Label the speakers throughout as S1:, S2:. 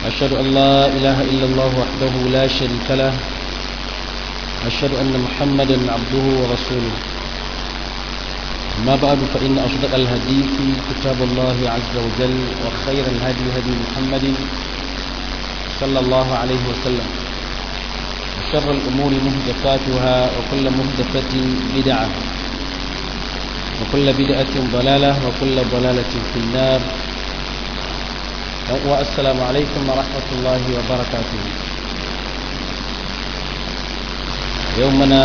S1: أشهد أن لا إله إلا الله وحده لا شريك له أشهد أن محمدا عبده ورسوله ما بعد فإن أصدق الهديث كتاب الله عز وجل وخير الهدي هدي محمد صلى الله عليه وسلم وشر الأمور مهدفاتها وكل مهدفة بدعة وكل بدعة ضلالة وكل ضلالة في النار والسلام عليكم ورحمة الله وبركاته يومنا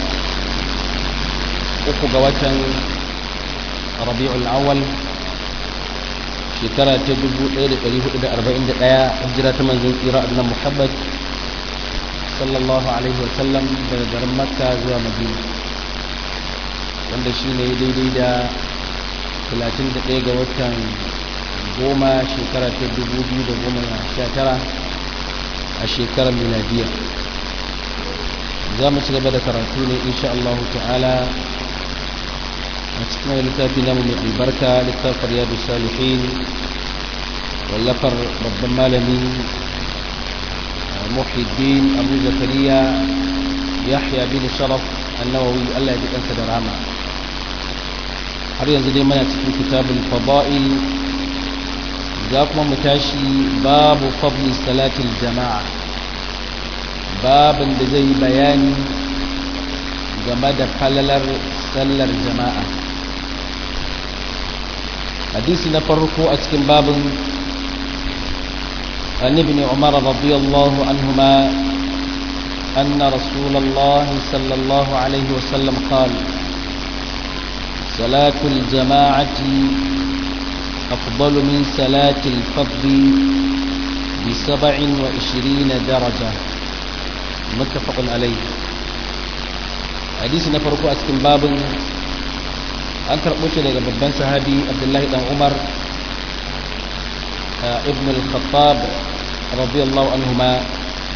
S1: أخو ربيع الأول shekara ta 1441 hijira ta manzon tsira annabi Muhammad sallallahu alaihi wa sallam daga garin Makka zuwa Madina wanda shine daidai da 31 ga watan goma shekara ta 2019 a shekarar miladiya za mu ci gaba da karatu ne insha Allah ta'ala a cikin littafi namu mai albarka littafin riyadu salihin wallafar babban malami muhiddin abu zakariya yahya bin sharaf annawawi allah ya ji kansa da rama har yanzu dai mana cikin kitabul fada'il za kuma mu tashi babu fadli salatil jama'a babin da zai bayani game da falalar sallar jama'a hadisi na farko a cikin babin عن ابن عمر رضي الله عنهما أن رسول الله صلى الله عليه وسلم قال صلاة الجماعة أفضل من صلاة الفضل بسبع وعشرين درجة متفق عليه حديث نفرق أسكن باب an karɓo shi daga babban sahabi abdullahi dan umar ibn al-khattab radiyallahu anhuma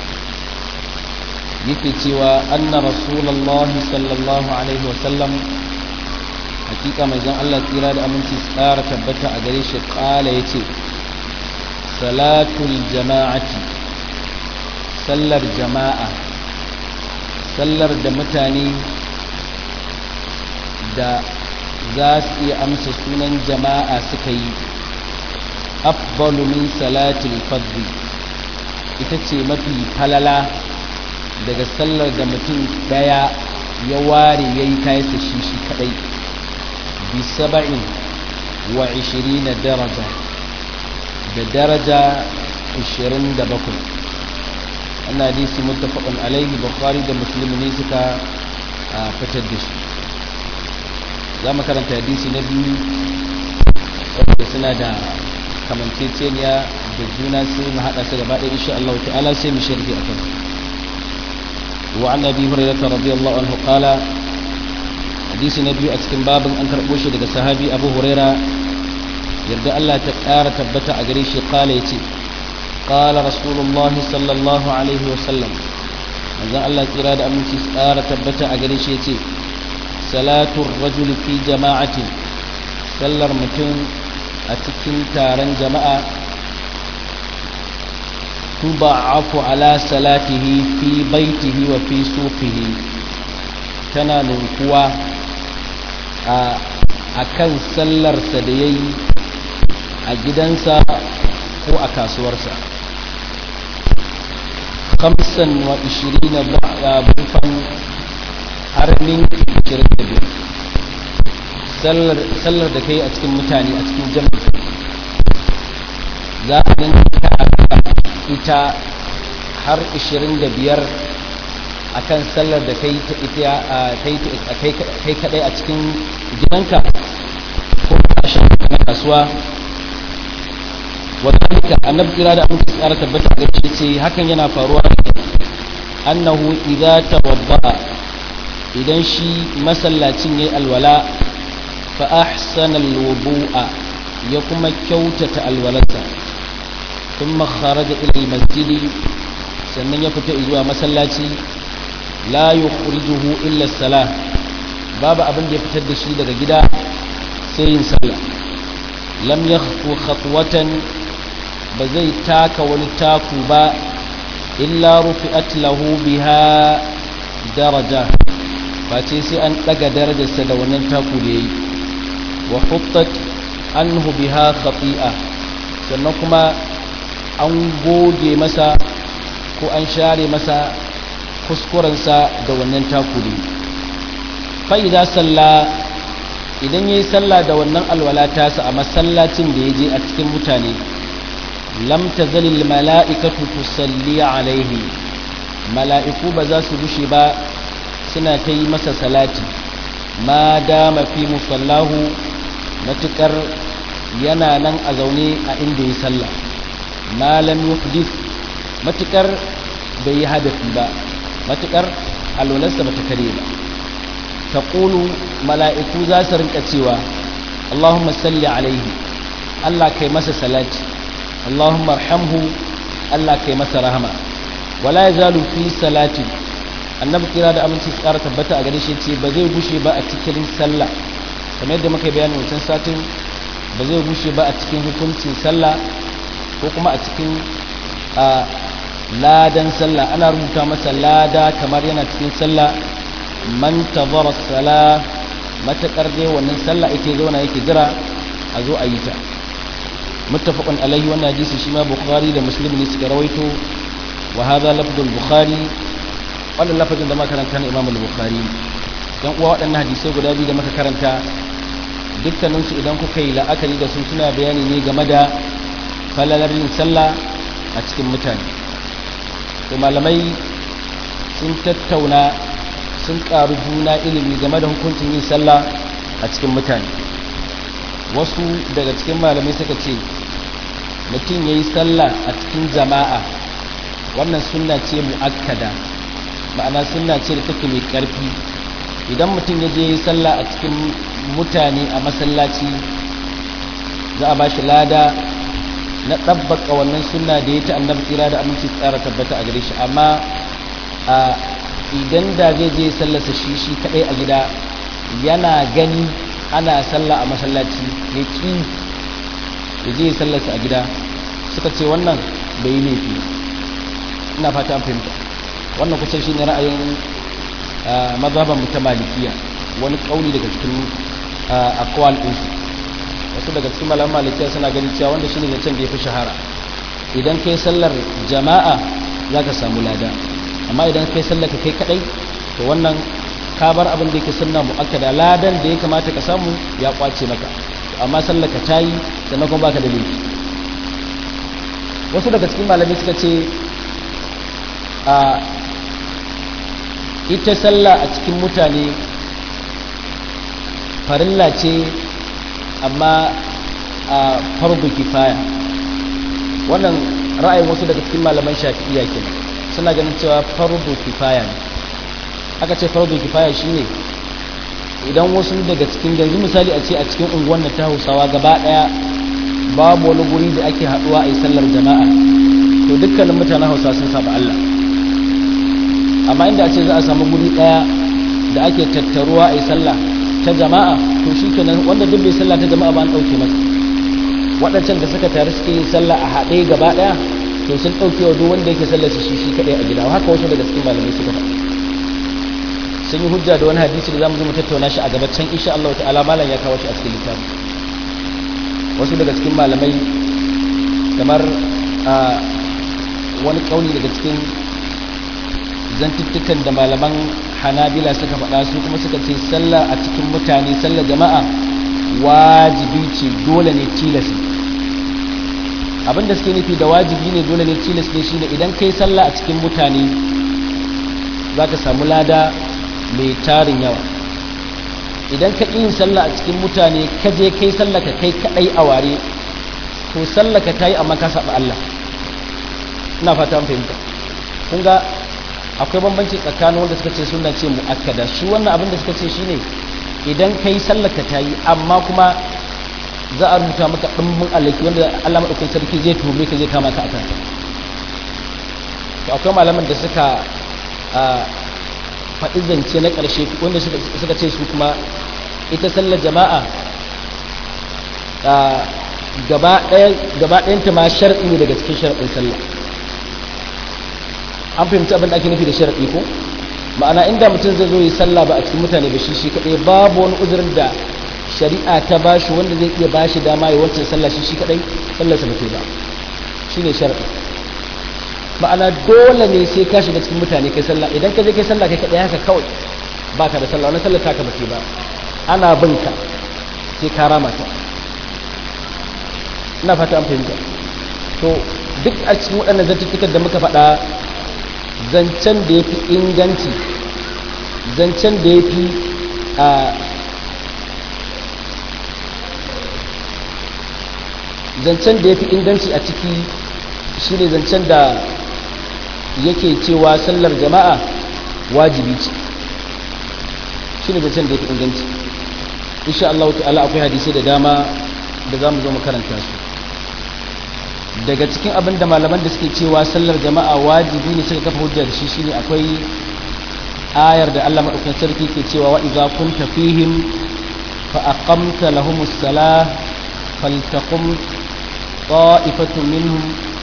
S1: yake cewa anna rasulullah sallallahu alaihi wasallam hakika mai zan Allah tsira da aminci tsara tabbata a gare shi kala yace salatul jama'ati sallar jama'a sallar da mutane da za su iya amsa sunan jama'a suka yi afdalu min salatil fadli ita ce mafi falala daga sallar da mutum daya ya ware ya yi kayansa shi shi kadai bi saba'in wa ishirina daraja da daraja ishirin da bakwai ana hadisi muttafaqun alaihi bukhari da muslim ne suka fitar da shi za mu karanta hadisi na biyu wadda suna da kamanceceniya da juna sai mu haɗa su gaba ɗaya insha Allah ta'ala sai mu sharhi a kan wa an nabi hurairah radiyallahu anhu qala hadisi na biyu a cikin babin an karɓo shi daga sahabi abu huraira yarda Allah ta ƙara tabbata a gare shi qala yace qala rasulullah sallallahu alaihi wa sallam manzon Allah tsira da aminci ƙara tabbata a gare shi yace salatun rajul fi jama'atin sallar mutum a cikin taron jama'a tuba'afu ala salatihi fi baitihi wa fi suqihi tana ninkuwa a kan sallarsa da ya yi a gidansa ko a kasuwarsa kamsan wa ishirina bufan har ninki 25 sallar da kai a cikin mutane a cikin jami'a za a ninka ita har 25 a kan sallar da kai kai kadai a cikin gidanka ko kashin na kasuwa wadanda annabi kira da amince tsara tabbata ga shi ce hakan yana faruwa annahu idza tawadda idan shi masallacin yayi alwala fa ahsana alwudu'a ya kuma kyautata alwalarsa thumma kharaja ila almasjid sannan ya fita zuwa masallaci la yukhrijuhu illa salah babu abin da ya fitar da shi daga gida sai yin sallah lam yakhfu khatwatan ba zai taka wani taku ba illa rufi'at lahu biha daraja ba ce sai an daga darajarsa da wannan taku da yayi wa huttat anhu biha khati'a sannan kuma an goge masa ko an share masa kuskurensa da wannan taku da fa idza salla idan yayi sallah da wannan alwala tasa a masallacin da yaje a cikin mutane lam tazalil mala'ikatu tusalli alaihi mala'iku ba za su bushe ba suna ta yi masa salati ma dama fi musallahu matukar yana nan a zaune a inda ya sallah malam yuhdith matukar bai yi hadafi ba matukar alwalarsa ba ta kare ba ta mala'iku za su rinka cewa Allahumma salli alaihi Allah kai masa salati Allahumma arhamhu Allah kai masa rahama wala yazalu fi salati annabi kira da aminci su ƙara tabbata a gare shi ce ba zai gushe ba a cikin sallah kamar yadda muka bayani wancan satin ba zai gushe ba a cikin hukuncin sallah ko kuma a cikin ladan sallah ana rubuta masa lada kamar yana cikin sallah man tazara sala matakar dai wannan sallah yake zauna yake jira a zo a yi ta muttafaqun alaihi wannan hadisi shi ma bukhari da muslim ne suka rawaito wa hadha lafdul bukhari wannan lafazin da muka karanta na imam al-bukhari dan uwa waɗannan hadisai guda biyu da muka karanta dukkanin su idan kuka yi la'akari da su suna bayani ne game da falalar yin sallah a cikin mutane to malamai sun tattauna sun ƙaru juna ilimi game da hukuncin yin sallah a cikin mutane wasu daga cikin malamai suka ce mutum ya yi sallah a cikin jama'a wannan sunna ce mu'akkada ma'ana sunna ce da take mai ƙarfi idan mutum ya je yi sallah a cikin mutane a masallaci za a ba shi lada na ɗabbaka wannan sunna da ya ta annabi tsira da aminci tsara tabbata a gare shi amma idan da zai je sallarsa shi shi kaɗai a gida yana gani ana sallah a masallaci ya ƙi ya je sallarsa a gida suka ce wannan bai yi laifi ina fata an fahimta wannan kusan shi ne ra'ayin mazhaban ta malikiya wani kauli daga cikin akwal ɗinsu wasu daga cikin malaman malikiya suna ganin cewa wanda shi ne zancen da ya fi shahara idan kai sallar jama'a za ka samu lada amma idan kai sallar ka kai kadai to wannan ka bar abin da yake sunna mu'akkada ladan da ya kamata ka samu ya kwace maka amma sallar ka tayi sannan kuma baka da laifi wasu daga cikin malamai suka ce a ita sallah a cikin mutane farilla ce amma a farbu kifaya wannan ra'ayin wasu daga cikin malaman shafi'iyya kenan suna ganin cewa farbu kifaya ne aka ce farbu kifaya shine idan wasu daga cikin yanzu misali a ce a cikin unguwan ta hausawa gaba daya babu wani guri da ake haduwa a yi sallar jama'a to dukkanin mutanen hausa sun saba Allah amma inda a ce za a samu guri daya da ake tattaruwa a yi sallah ta jama'a to shi kenan wanda duk bai sallah ta jama'a ba an ɗauke masa waɗancan da suka tare suke yin sallah a haɗe gaba ɗaya to sun ɗauke wa duk wanda yake sallar su shi shi kaɗai a gida haka wasu daga cikin malamai suka faɗa sun yi hujja da wani hadisi da zamu zo mu tattauna shi a gaba can insha Allah ta'ala malam ya kawo shi a cikin littafi wasu daga cikin malamai kamar wani kauli daga cikin zantuttukan da malaman hanabila suka faɗa su kuma suka ce sallah a cikin mutane sallar jama'a wajibi ce dole ne tilas abinda suke nufi da wajibi ne dole ne tilas ne shine idan kai sallah a cikin mutane za ka samu lada mai tarin yawa idan ka yin sallah a cikin mutane ka je kai sallah ka kai kaɗai a ware to sallah ka ta yi amma ka saba Allah ina fata fahimta kun ga akwai bambanci tsakanin wanda suka ce suna ce mu'akkada shi wannan abin da suka ce shine idan kai sallaka ta yi amma kuma za a rubuta maka ɗimbin alaki wanda Allah maɗaukin sarki zai tume ka zai kama ka a kansa to akwai malaman da suka faɗi zance na ƙarshe wanda suka ce su kuma ita sallar jama'a gaba ɗayanta ma shar'i ne daga cikin shar'in sallah an fahimci abin da ake nufi da shar'i ko ma'ana inda mutum zai zo yi sallah ba a cikin mutane ba shi shi kaɗai babu wani uzurin da shari'a ta ba shi wanda zai iya ba shi dama ya wancan sallah shi shi kaɗai sallarsa ba ba shi ne shar'i ma'ana dole ne sai ka shiga cikin mutane kai sallah idan ka je kai sallah kai kaɗai haka kawai ba ka da sallah wani sallar taka ba ba ana bin ka sai ka rama ta ina fata an fahimta to duk a cikin waɗannan zartuttukan da muka faɗa zancen da ya fi inganci zancen da ya fi a zancen da ya fi inganci a ciki shi ne zancen da yake cewa sallar jama'a wajibi ce shi ne zancen da ya fi inganci insha Allah ta'ala akwai hadisai da dama da za mu zo mu karanta su daga cikin abin da malaman da suke cewa sallar jama'a wajibi ne suka kafa hujja da shi shine akwai ayar da Allah madaukakin sarki ke cewa wa idza kunta fihim fa aqamta lahumus salah faltaqum ta'ifatun minhum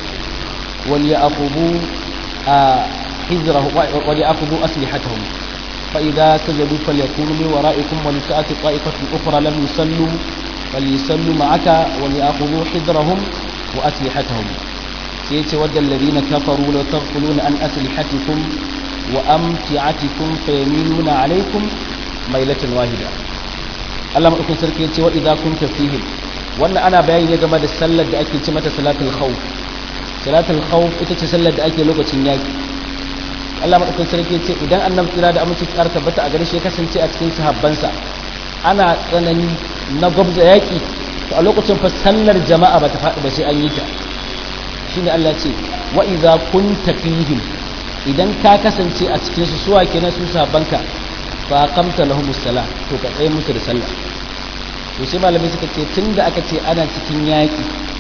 S1: وليأخذوا حذره وليأخذوا أسلحتهم فإذا سجدوا فليكونوا من ورائكم ولتأتي طائفة أخرى لم يصلوا فليصلوا معك وليأخذوا حذرهم وأسلحتهم سيتود الذين كفروا لو تغفلون عن أسلحتكم وأمتعتكم فيميلون عليكم ميلة واحدة Allah maɗaukin sarki ya ce wa idza kunta fihim wannan ana bayani ne game da sallar da ake ce mata salatul khawf salatul khawf ita ce sallar da ake lokacin yaki Allah maɗaukin sarki ya ce idan annabi tsira da aminci tsara tabbata a gare shi ya kasance a cikin sahabbansa ana tsanani na gwabza yaki to a lokacin fa sallar jama'a ba ta faɗi ba sai an yi ta shine Allah ce wa idza kunta fihim idan ka kasance a cikin su suwa kenan su sahabbanka fa qamta lahumus salah to ka tsaye musu da sallah to sai malamai suka ce tunda aka ce ana cikin yaki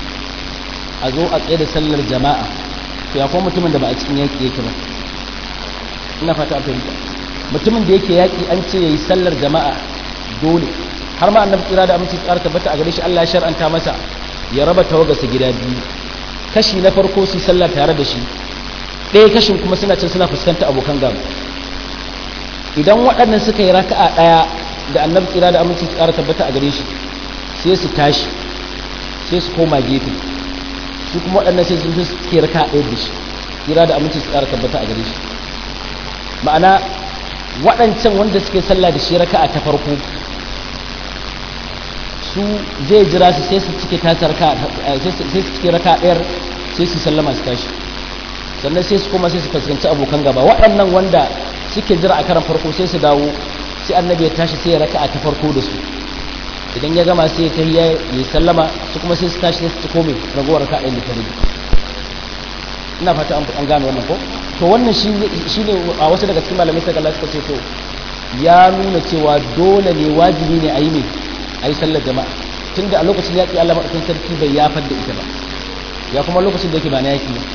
S1: a zo a tsaye da sallar jama'a to ya kuma mutumin da ba a cikin yaki yake ba ina fata fahimta mutumin da yake yaki an ce yayi sallar jama'a dole har ma annabi tsira da aminci tsara tabbata a gare shi Allah ya shar'anta masa ya raba tawagarsa gida biyu kashi na farko su sallah tare da shi ɗaya kashin kuma suna can suna fuskanta abokan gaba idan waɗannan suka yi raka'a ɗaya da annabi tsira da aminci tsara tabbata a gare shi sai su tashi sai su koma gefe su kuma waɗannan sai su suke raka'a ɗaya da shi tsira da aminci tsara tabbata a gare shi ma'ana waɗancan wanda suke sallah da shi raka'a ta farko su zai jira su sai su cike tasar raka sai su cike raka ɗayar sai su sallama su tashi sannan sai su koma sai su fuskanci abokan gaba waɗannan wanda suke jira a karan farko sai su dawo sai annabi ya tashi sai ya raka a ta farko da su idan ya gama sai ya kai ya yi sallama su kuma sai su tashi sai su kome ragowar raka ɗayan da ta rage ina fata an gane wannan ko to wannan shi ne a wasu daga cikin malamai sai Allah suka ce to ya nuna cewa dole ne wajibi ne a yi ne a yi sallar jama'a tun da a lokacin yaƙi Allah maɗaukin sarki bai yafar da ita ba ya kuma lokacin da yake ba na yaƙi ne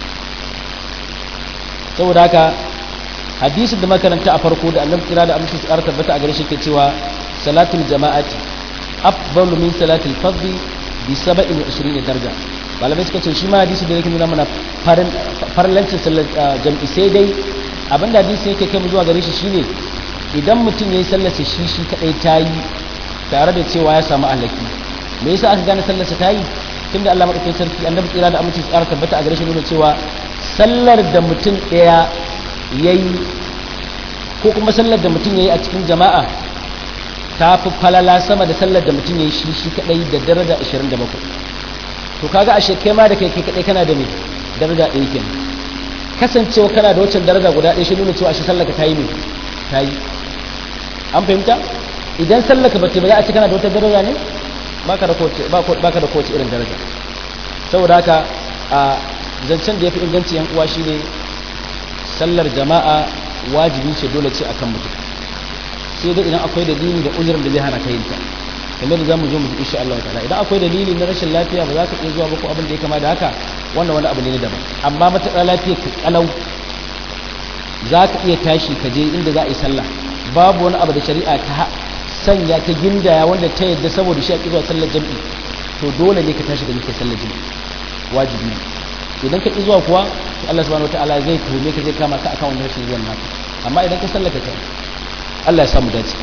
S1: saboda haka hadisin da makaranta a farko da annabi kira da amince su tabbata a gare shi ke cewa salatul jama'ati afdalu min salatul fardhi bi 27 daraja malamai suka ce shi ma hadisi da yake nuna mana farlancin sallar jam'i sai dai abinda hadisi yake kai mu zuwa gare shi shine idan mutum yayi sallar shi shi kadai tayi tare da cewa ya samu alaki me yasa aka gane sallarsa ta yi tunda Allah madaukakin sarki annabi tsira da aminci tsara tabbata a gare shi nuna cewa sallar da mutum daya yayi ko kuma sallar da mutum yayi a cikin jama'a ta fi falala sama da sallar da mutum yayi shi shi kadai da daraja 27 to kaga ashe kai ma da kai kai kadai kana da me daraja ɗaya kenan kasancewa kana da waccan daraja guda ɗaya shi nuna cewa ashe sallar ka ta yi me ta yi an fahimta idan sallaka bace ba za a ci kana da wata daraja ne baka da kowace baka da kowace irin daraja saboda haka a zancen da yafi inganci yan uwa shine sallar jama'a wajibi ce dole ce akan mutum sai dai idan akwai dalili da uzurin da zai hana ka yin ta kamar da zamu zo mu insha Allah ta'ala idan akwai dalili na rashin lafiya ba za ka iya zuwa ba ko abin da ya kama da haka wannan wani abu ne daban amma matakan lafiya ka kalau za ka iya tashi ka je inda za a yi sallah babu wani abu da shari'a ta sanya ta gindaya wanda ta yadda saboda shi a zuwa sallar jam'i to dole ne ka tashi da muke sallar jini wajibi idan ka ƙi zuwa kuwa to Allah subhanahu wataala zai tuhume ka zai kama ka akan wannan rashin zuwan naka amma idan ka sallaka kai Allah ya samu dace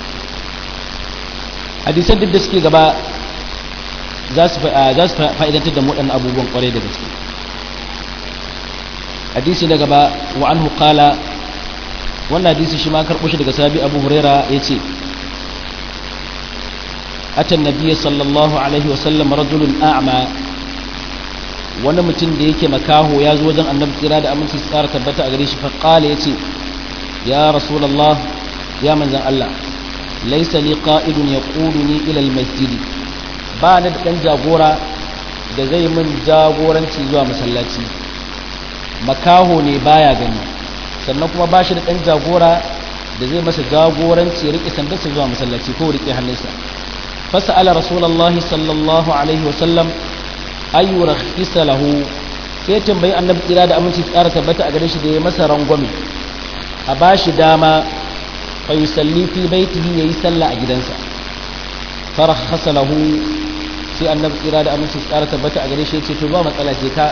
S1: hadisan duk da suke gaba za su fa'idantar da waɗannan abubuwan ƙwarai da gaske hadisi na gaba wa an hukala wannan hadisi shi ma karɓo shi daga sabi abu huraira ya ce atan nabiya sallallahu alaihi wasallam rajulun a'ma wani mutum da yake makaho ya zo wajen annabi tsira da aminci su ƙara tabbata a gare shi faƙala ya ce ya rasulallah ya manzan Allah laisa li qa'idun yaquduni ila al-masjid ba ni da dan jagora da zai min jagoranci zuwa masallaci makaho ne baya gani sannan kuma ba shi da dan jagora da zai masa jagoranci ya rike sandarsa zuwa masallaci ko rike hannunsa fasala rasulullah sallallahu alaihi wa sallam ayu rakhisa lahu sai tambayi annabi kira da aminci tsara tabbata a gare shi da ya masa rangwame a bashi dama fa yusalli fi baitihi yayi sallah a gidansa farakhasa lahu sai annabi kira da aminci tsara tabbata a gare shi yace to ba matsala je ka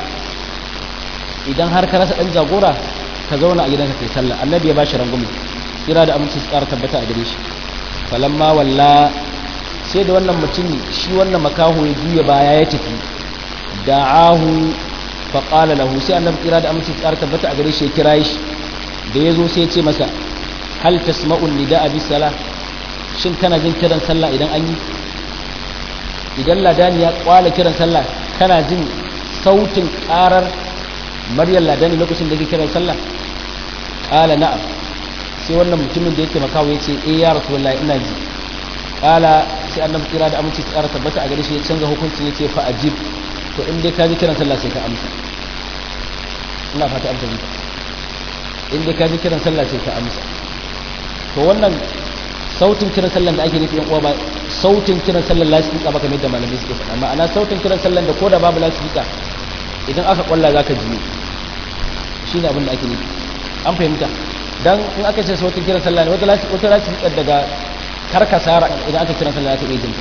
S1: idan har ka rasa dan jagora ka zauna a gidanka kai sallah annabi ya bashi rangumi kira da aminci tsara tabbata a gare shi falamma walla sai da wannan mutum shi wannan makaho ya juya baya ya tafi da'ahu fa qala lahu sai annabi kira da aminci tsara tabbata a gare shi ya kira shi da yazo sai ya ce masa hal tasma'un nida'a bis salah shin kana jin kiran sallah idan an yi idan ladani ya kwala kiran sallah kana jin sautin karar maryam ladani lokacin da ke kiran sallah qala na'am sai wannan mutumin da yake makawo yace eh ya rasulullahi ina ji qala sai annabi kira da aminci tsara tabbata a gare shi ya canza hukunci yace fa ajib to in dai ka ji kiran sallah sai ka amsa ina fata an tabbata in dai ka ji kiran sallah sai ka amsa to wannan sautin kiran sallan da ake nufi yan uwa ba sautin kiran sallan lasifika ba kamar da malamai suke faɗa ma'ana sautin kiran sallan da ko da babu lasifika idan aka kwalla zaka ji shi ne abin da ake nufi an fahimta dan in aka ce sautin kiran sallan ne wata wata lasifika daga karkasara idan aka kiran sallan za ta iya jin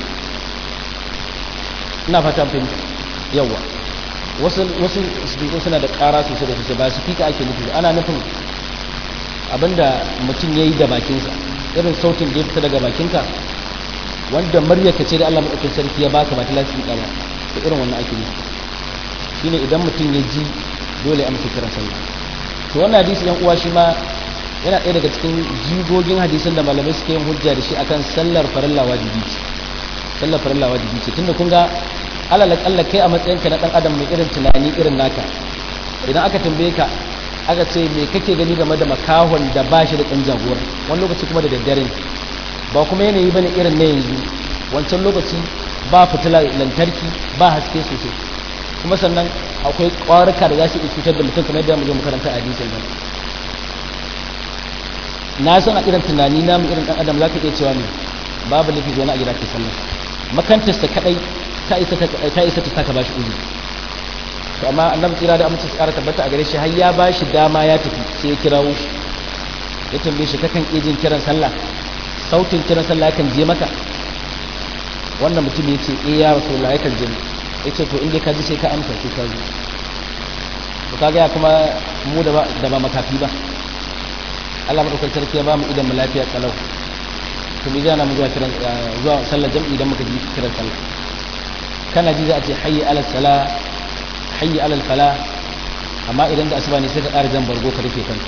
S1: ina fata an fahimta yawa wasu wasu speaker suna da ƙara sosai da sosai ba speaker ake nufi ana nufin abinda mutum ya yi da bakinsa irin sautin da ya fita daga bakinka wanda maryaka ce da Allah maɗaukin sarki ya baka ba ta lafi ba da irin wannan ake nufi shine idan mutum ya ji dole ya amsa kiran sallah to wannan hadisi yan uwa shi ma yana ɗaya daga cikin jigogin hadisan da malamai suke yin hujja da shi akan sallar farilla wajibi ce sallar farilla wajibi ce tunda kun ga alal akalla kai a matsayinka na dan adam mai irin tunani irin naka idan aka tambaye ka aka ce me kake gani game da makahon da ba shi da ɗan jagora wani lokaci kuma da daddare ba kuma yanayi bane irin na yanzu wancan lokaci ba fitila lantarki ba haske sosai kuma sannan akwai ƙwarika da za su iya cutar da mutum kamar yadda mu zo makaranta a hadisin nan na san a irin tunani na mu irin ɗan adam za ka iya cewa ne babu lafi zuwa a gida ke sallah makantarsa kaɗai ta isa ta saka ba shi uzuri to amma annabi tsira da amince su ƙara tabbata a gare shi har ya ba shi dama ya tafi sai ya kirawo shi ya tambaye shi kakan iya jin kiran sallah sautin kiran sallah yakan je maka wannan mutum ya ce eh ya rasulullah yakan je ya ce to inda ka ji sai ka amsa sai ka ji to kaga ya kuma mu da ba da ba makafi ba Allah madaukakin sarki ya ba mu idan mu lafiya kalau to me zai na mu zuwa kiran zuwa sallar jam'i idan muka ji kiran sallah kana ji za a ce hayyi ala salah hayyi alal fala amma idan da asuba ne sai ka ƙara jan bargo ka rufe kanka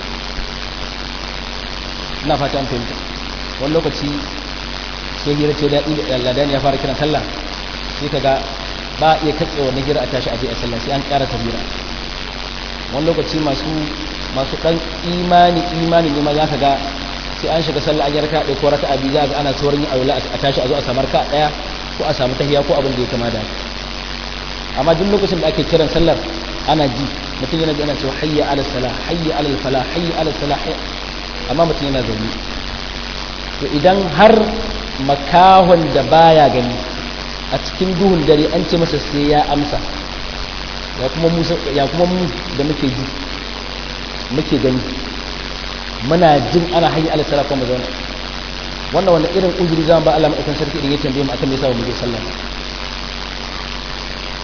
S1: ina fata an fahimta wani lokaci sai hira ce daɗi da ladani ya fara kiran sallah sai ka ga ba a iya katse wannan hira a tashi aje a sallah sai an ƙara tabira wani lokaci masu masu ɗan imani imani ne ma za ka ga sai an shiga sallah an yi raka ɗaya ko raka abi za ga ana saurin yin aula a tashi a zo a samu raka ɗaya ko a samu tahiya ko abin da ya kama da amma duk lokacin da ake kiran sallar ana ji mutum yana ji ana cewa hayya ala sala hayya ala fala hayya ala sala amma mutum yana zaune to idan har makahon da baya gani a cikin duhun dare an ce masa sai ya amsa ya kuma mu ya kuma mu da muke ji muke gani muna jin ana hayya ala sala kuma zaune wannan wanda irin uzuri zan ba Allah madaukakin sarki idan ya tambaye mu akan me yasa mu je sallah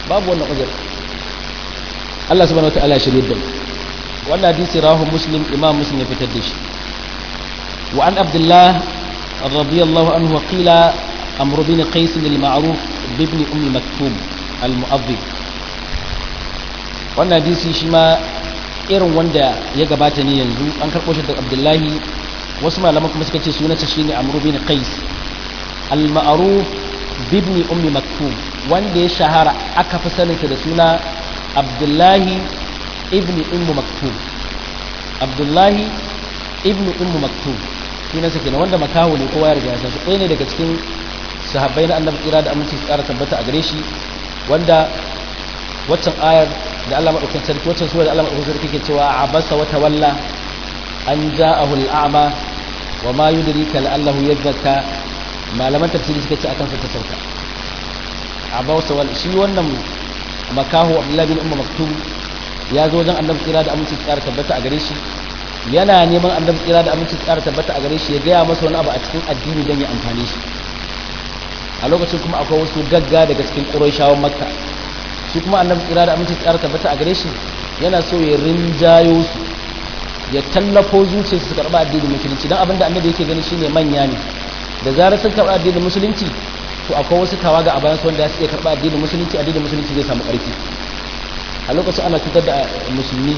S1: babu wannan uzur Allah subhanahu wataala ya shirye da mu wannan hadisi rawahu muslim imam muslim ya fitar da shi wa an abdullah radiyallahu anhu qila amr bin qais al-ma'ruf ibn ummi maktum al-mu'adhdhib wannan hadisi shi ma irin wanda ya gabata ne yanzu an karɓo shi da abdullahi wasu malaman kuma suka ce sunansa shine amr bin qais al-ma'ruf ibn ummi maktum wanda ya shahara aka fi saninsa da suna abdullahi ibn ummu maktum abdullahi ibn ummu maktum sunansa kenan wanda makaho ne kowa ya riga ya san ɗaya ne daga cikin sahabbai na annabi tsira da aminci su ƙara tabbata a gare shi wanda waccan ayar da Allah madaukakin sarki waccan sura da Allah madaukakin sarki ke cewa abasa wa tawalla an ja'ahu al'ama wa ma yudrika la'allahu yadhakka malaman tafsiri suka ce akan sa ta sauka abasa wal shi wannan makaho Abdullahi bin Ummu Maktum ya zo wajen annabi tsira da aminci su ƙara tabbata a gare shi yana neman annabi tsira da aminci su ƙara tabbata a gare shi ya gaya masa wani abu a cikin addini don ya amfane shi a lokacin kuma akwai wasu gagga daga cikin ƙurayshawan makka shi kuma annabi tsira da aminci tsara tabbata a gare shi yana so ya rinjayo su ya tallafo zuciyarsu su karɓa addinin musulunci don abinda annabi yake gani shine manya ne da zarar sun karɓa addinin musulunci to akwai wasu tawaga a bayan su wanda su iya karɓa addinin musulunci addinin musulunci zai samu ƙarfi a lokacin ana cutar da musulmi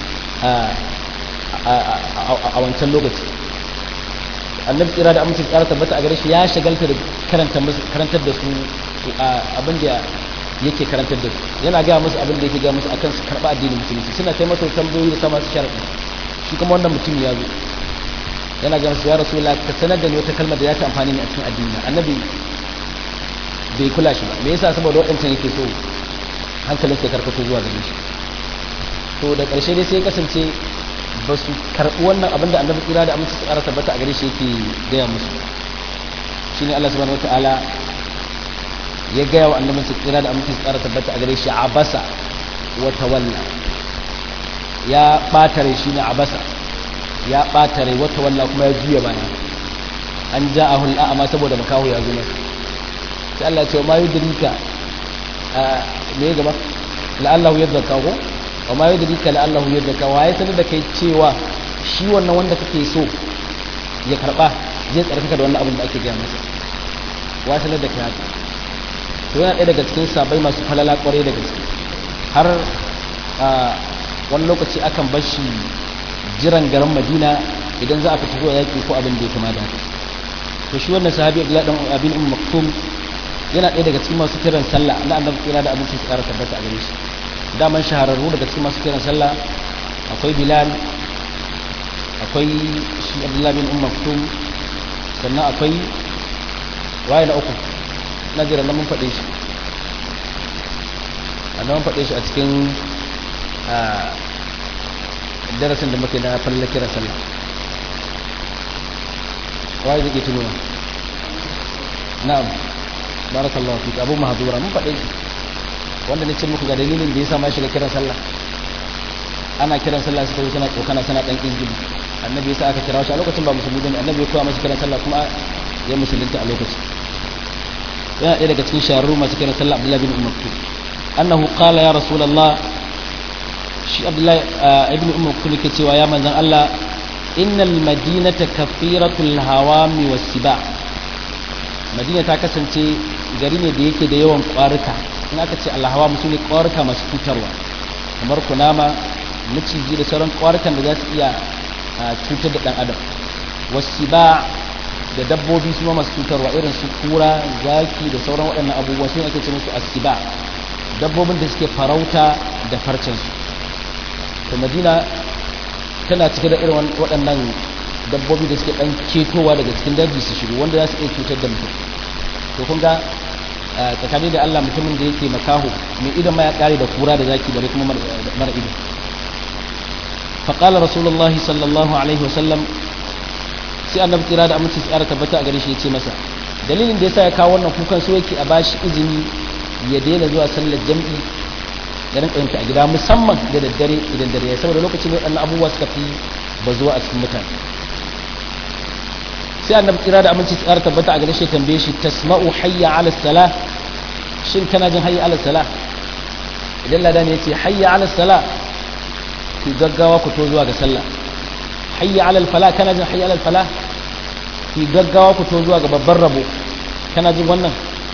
S1: a wancan lokaci annabi tsira da aminci tsara tabbata a gare shi ya shagalta da karantar da su abin da yake karantar da su yana gaya musu abin da yake gaya musu akan su karɓa addinin musulunci suna kai masa tambayoyi da sama su sharaɗi shi kuma wannan mutum ya zo yana gaya musu ya rasu la ka sanar da ni wata kalmar da ya ta amfani ne a cikin addini annabi bai kula shi ba me yasa saboda waɗancan yake so hankalin sai karkato zuwa gare shi to da ƙarshe dai sai ya kasance ba su karɓi wannan abin da annabi tsira da amince su ƙara tabbata a gare shi yake gaya musu shine Allah subhanahu wataala ya gaya wa annabi su tsira da amince su ƙara tabbata a gare shi abasa wa tawalla ya ɓatare shi ne abasa ya ɓatare wa tawalla kuma ya juya baya an ja a hulɗa amma saboda makaho ya zo masa sai Allah ce ma yudrika me ya gaba la'allahu yadhakka ko wa ma yudrika la'allahu yadhakka wa ya sanar da kai cewa shi wannan wanda kake so ya karba zai tsarkaka da wannan abin da ake gaya masa wa sanar da kai haka to yana ɗaya daga cikin sabai masu falala kwarai da gaske har wani lokaci akan bar shi jiran garin madina idan za a fita zuwa yaƙi ko abin da ya kama da to shi wannan sahabi abdullahi dan abin um maktum yana ɗaya daga cikin masu kiran sallah na annabi kira da abincin su ƙara tabbata a gare shi daman shahararru daga cikin masu kiran sallah akwai bilal akwai shi abdullahi bin um maktum sannan akwai waye na uku na jira na mun faɗe shi a mun faɗe shi a cikin darasin da muke na falla kiran sallah waye zai tunuwa na'am barakallahu fik abu mahzura mun faɗe shi wanda ne ce muku ga dalilin da yasa ma shiga kiran sallah ana kiran sallah suka tana kokana sana dan injili annabi yasa aka kira shi a lokacin ba musulmi bane annabi ya koya masa kiran sallah kuma ya musulunta a lokacin yana ɗaya daga cikin shahararru masu kiran sallah abdullahi bin umar annahu qala ya rasulullah shi abdullahi ibn umar kuma ke cewa ya manzan Allah innal madinata kafiratul hawami wasiba madina ta kasance gari ne da yake da yawan ƙwarika in aka ce alhawam su ne ƙwarika masu cutarwa kamar kunama maciji da sauran ƙwarikan da za su iya cutar da ɗan adam wasiba da dabbobi su ma masu cutarwa irin su kura zaki da sauran waɗannan abubuwa su ake ce musu asiba dabbobin da suke farauta da farcensu to madina tana cike da irin waɗannan dabbobi da suke ɗan ketowa daga cikin daji su shigo wanda za su iya cutar da mutum to kun ga tsakani da allah mutumin da yake makaho mai idan ma ya ƙare da kura da zaki bare kuma mara ido faƙala rasulullahi sallallahu alaihi wasallam sai annabi tsira da aminci tsara tabbata a gare shi ya ce masa dalilin da yasa ya kawo wannan kukan so yake a bashi izini ya daina zuwa sallar jam'i da rinka yin a gida musamman da daddare idan dare ya saboda lokacin da waɗannan abubuwa suka fi bazuwa a cikin mutane sai annabi tsira da aminci tsara tabbata a gare shi tambaye shi tasma'u hayya ala salah shin kana jin hayya ala salah idan ladan ya ce hayya ala sala ki gaggawa ku to zuwa ga sallah hayya ala fala kana jin hayya ala fala ki gaggawa ku to zuwa ga babban rabo kana jin wannan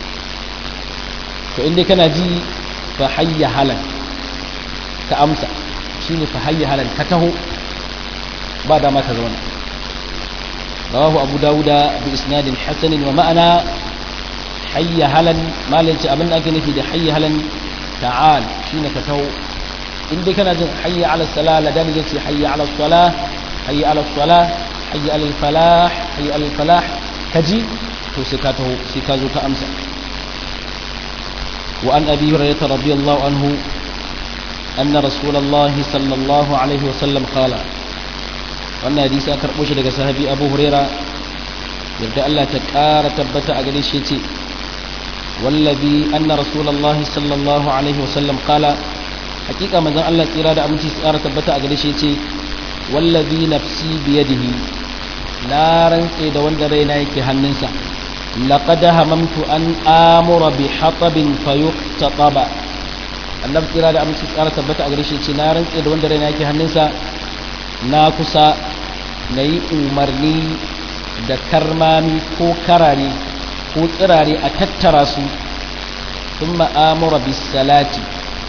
S1: to inda kana ji fa hayya halan ka amsa shine fa hayya halan ka taho ba dama ka zauna rawahu abu dawuda bi isnadin hasanin wa ma'ana hayya halan malanci abin da ake nufi da hayya halan ta'al shine ka taho in dai kana jin hayya ala sala la dan yace hayya ala sala hayya ala sala hayya ala falah hayya ala falah kaji to sai ka taho sai ka zo ka amsa wa an abi hurairah radiyallahu anhu anna rasulullah sallallahu alaihi wa sallam qala wannan hadisi aka karbo shi daga sahabi abu hurairah yadda Allah ta ƙara tabbata a gare shi ce wallabi anna rasulullahi sallallahu alaihi wasallam kala hakika manzon Allah tsira da aminci su ƙara tabbata a gare shi ce wallabi nafsi biyadihi na rantse da wanda raina yake hannunsa laqad hamamtu an amura bi hatabin fayuqtataba annabi tsira da aminci su ƙara tabbata a gare shi ce na rantse da wanda raina yake hannunsa na kusa na yi umarni da karmami ko karare ko tsirare a tattara su sun ma'amura bisalati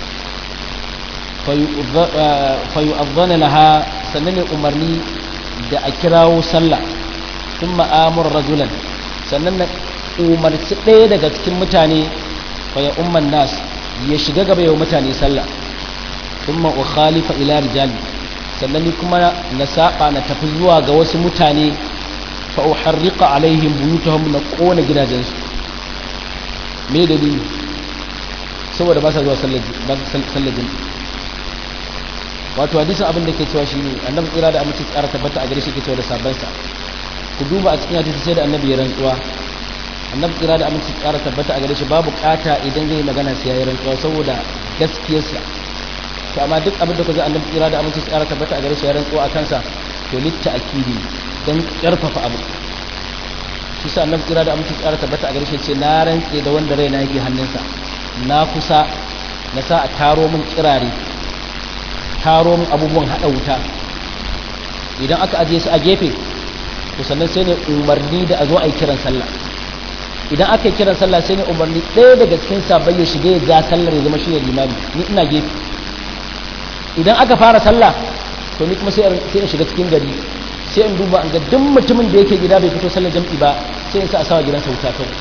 S1: fayu'azzana laha sannan ne umarni da a kirawo sallah sun ma'amura rajulan sannan na umarci ɗaya daga cikin mutane faya umman nas ya shiga gaba yau mutane sallah sun ma'ukhalifa ila rijali sannan ni kuma na saba na tafi zuwa ga wasu mutane fa uharriqa alaihim buyutahum na kona gidajensu me dalili saboda ba sa zuwa sallar sallar jin wato hadisin abin da ke cewa shine annabi tsira da aminci tsara tabbata a gare shi ke cewa da sabban sa ku duba a cikin hadisi sai da annabi ya rantsuwa annabi tsira da aminci tsara tabbata a gare shi babu kata idan zai magana sai ya yi rantsuwa saboda gaskiyarsa to amma duk abin da ku zai annabi tsira da aminci tsara tabbata a gare shi ya rantsuwa a kansa to litta akidi don karfafa abu shi sa annabi tsira da aminci tsara tabbata a gare shi ce na rantse da wanda raina yake hannunsa na kusa na sa a taro min kirare taro min abubuwan hada wuta idan aka ajiye su a gefe to sannan sai ne umarni da a zo a yi kiran sallah idan aka yi kiran sallah sai ne umarni ɗaya daga cikin sabai ya shiga ya ja sallar ya zama shi ne limami ni ina gefe idan aka fara sallah to ni kuma sai in shiga cikin gari sai in duba an ga duk mutumin da yake gida bai fito sallar jam'i ba sai in sa a sawa gidansa wuta kawai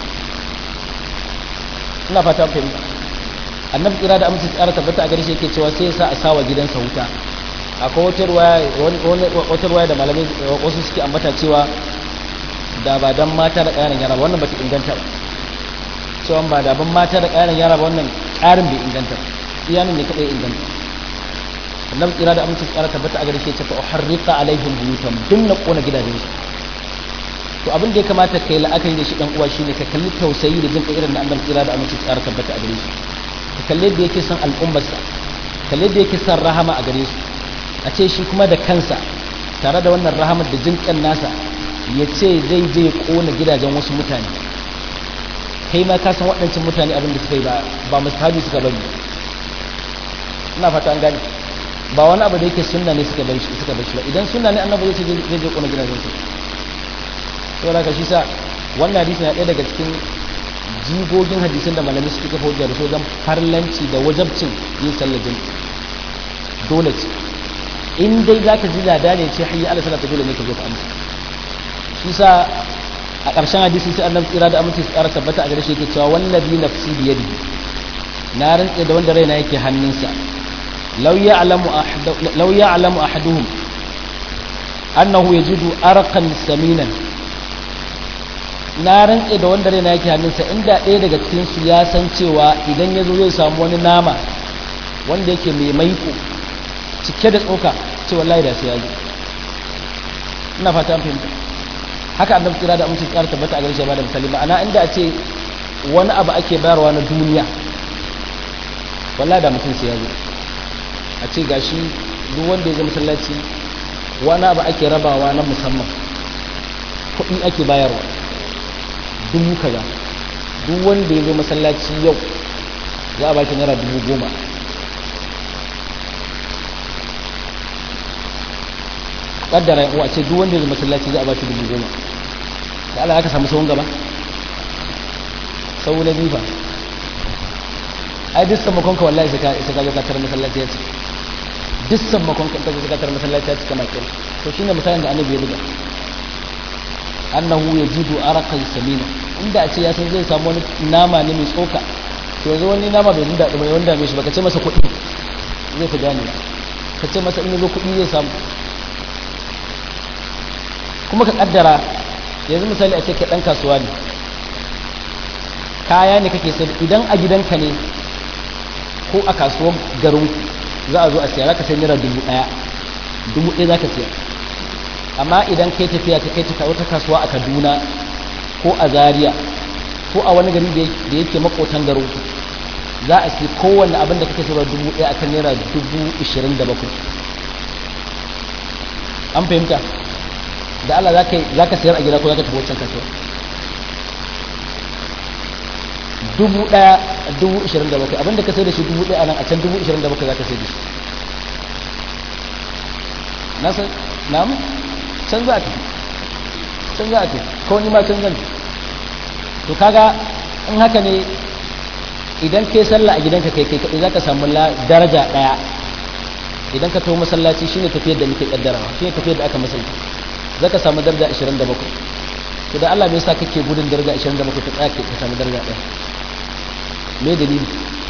S1: ina fata ku fahimta annabi kira da amince tsara tabbata a gare shi yake cewa sai ya sa a sawa gidansa wuta akwai wata ruwaya wata ruwaya da malamai wasu suke ambata cewa da ba dan mata da ƙayanan yara ba wannan bata inganta ba cewa ba da ban mata da ƙayanan yara ba wannan ƙarin bai inganta iyanin ne kadai inganta annabi kira da amince tsara tabbata a gare shi ya ce fa uharriqa alaihim buyutan dun na kona gidajen su to abin da ya kamata kai la'akari da shi dan uwa shine ka kalli tausayi da jin irin na annabi kira da amince tsara tabbata a gare shi ka kalli da yake son al'ummarsa kalli da yake son rahama a gare su a ce shi kuma da kansa tare da wannan rahamar da jin kan nasa ya ce zai je ya kona gidajen wasu mutane kai ma ka san waɗancan mutane abin da suka yi ba ba mustahabi suka bari ina fata an gane ba wani abu da yake sunna ne suka bar shi suka bar shi ba idan sunna ne annabi zai ce zai je kona gidajen su to da shi sa wannan hadisi na ɗaya daga cikin jigogin hadisin da malamai suke kafa hujja da su wajen farlanci da wajabcin yin sallar jami'i dole ce in dai za ka ji lada ne ce hayya ala salata dole ne ka zo ka amsa shi sa a ƙarshen hadisi sai annabi tsira da aminci su ƙara tabbata a gare shi yake cewa wallazi nafsi biyadi na rantse da wanda raina yake hannunsa law ya'lamu ahadu law ya'lamu ahaduhum annahu yajidu arqan saminan na rantse da wanda raina yake hannunsa inda ɗaya daga cikin su ya san cewa idan ya zo zai samu wani nama wanda yake mai maiko cike da tsoka ce wallahi da sai ya zo ina fata an fahimta haka annabi kira da amince tsara tabbata a garshe ba da misali ma'ana inda a ce wani abu ake bayarwa na duniya wallahi da mutum sai ya zo a ce gashi duk wanda ya zo masallaci wani abu ake rabawa na musamman kuɗi ake bayarwa dubu kaza duk wanda ya zo masallaci yau za a baki naira dubu goma kaddara yan uwa ce duk wanda ya zama masallaci za a ba shi dubu goma da Allah aka samu sahun gaba sau na biyu ba ai duk sammakon ka wallahi sai ka sai ka zo ka tarar masallaci ya ce duk sammakon ka ka zo ka tarar masallaci ya ce kamar kin to shine misalin da annabi ya buga annahu yajidu araqan samina inda a ce ya san zai samu wani nama ne mai tsoka to yanzu wani nama bai da mai wanda mai shi baka ce masa kuɗi zai fi gane ka ce masa in yazo kuɗi zai samu kuma ka kaddara yanzu misali a ce kai dan kasuwa ne kaya ne kake sai idan a gidanka ne ko a kasuwar garin za a zo a siya za ka sai naira dubu ɗaya dubu ɗaya za ka siya amma idan kai tafiya ka kai ta wata kasuwa a kaduna ko a zaria ko a wani gari da yake makotan garin ku za a siya kowanne abin da kake sayarwa dubu ɗaya akan naira dubu ishirin da bakwai an fahimta da Allah za ka sayar a gida ko za ka tafi wancan kasuwa dubu ɗaya dubu ishirin da bakwai abinda ka sai da shi dubu ɗaya nan a can dubu ishirin da bakwai za ka sai da shi na san namu can za a tafi can za a tafi ko ni ma can zan to kaga in haka ne idan kai sallah a gidanka kai kai kaɗai za ka samu daraja ɗaya idan ka taho masallaci shine tafiyar da muke kaddarawa shine tafiyar da aka masalta za ka samu daraja 27 to da Allah me yasa kake gudun daraja 27 ka tsaya ka samu daraja ɗaya me dalili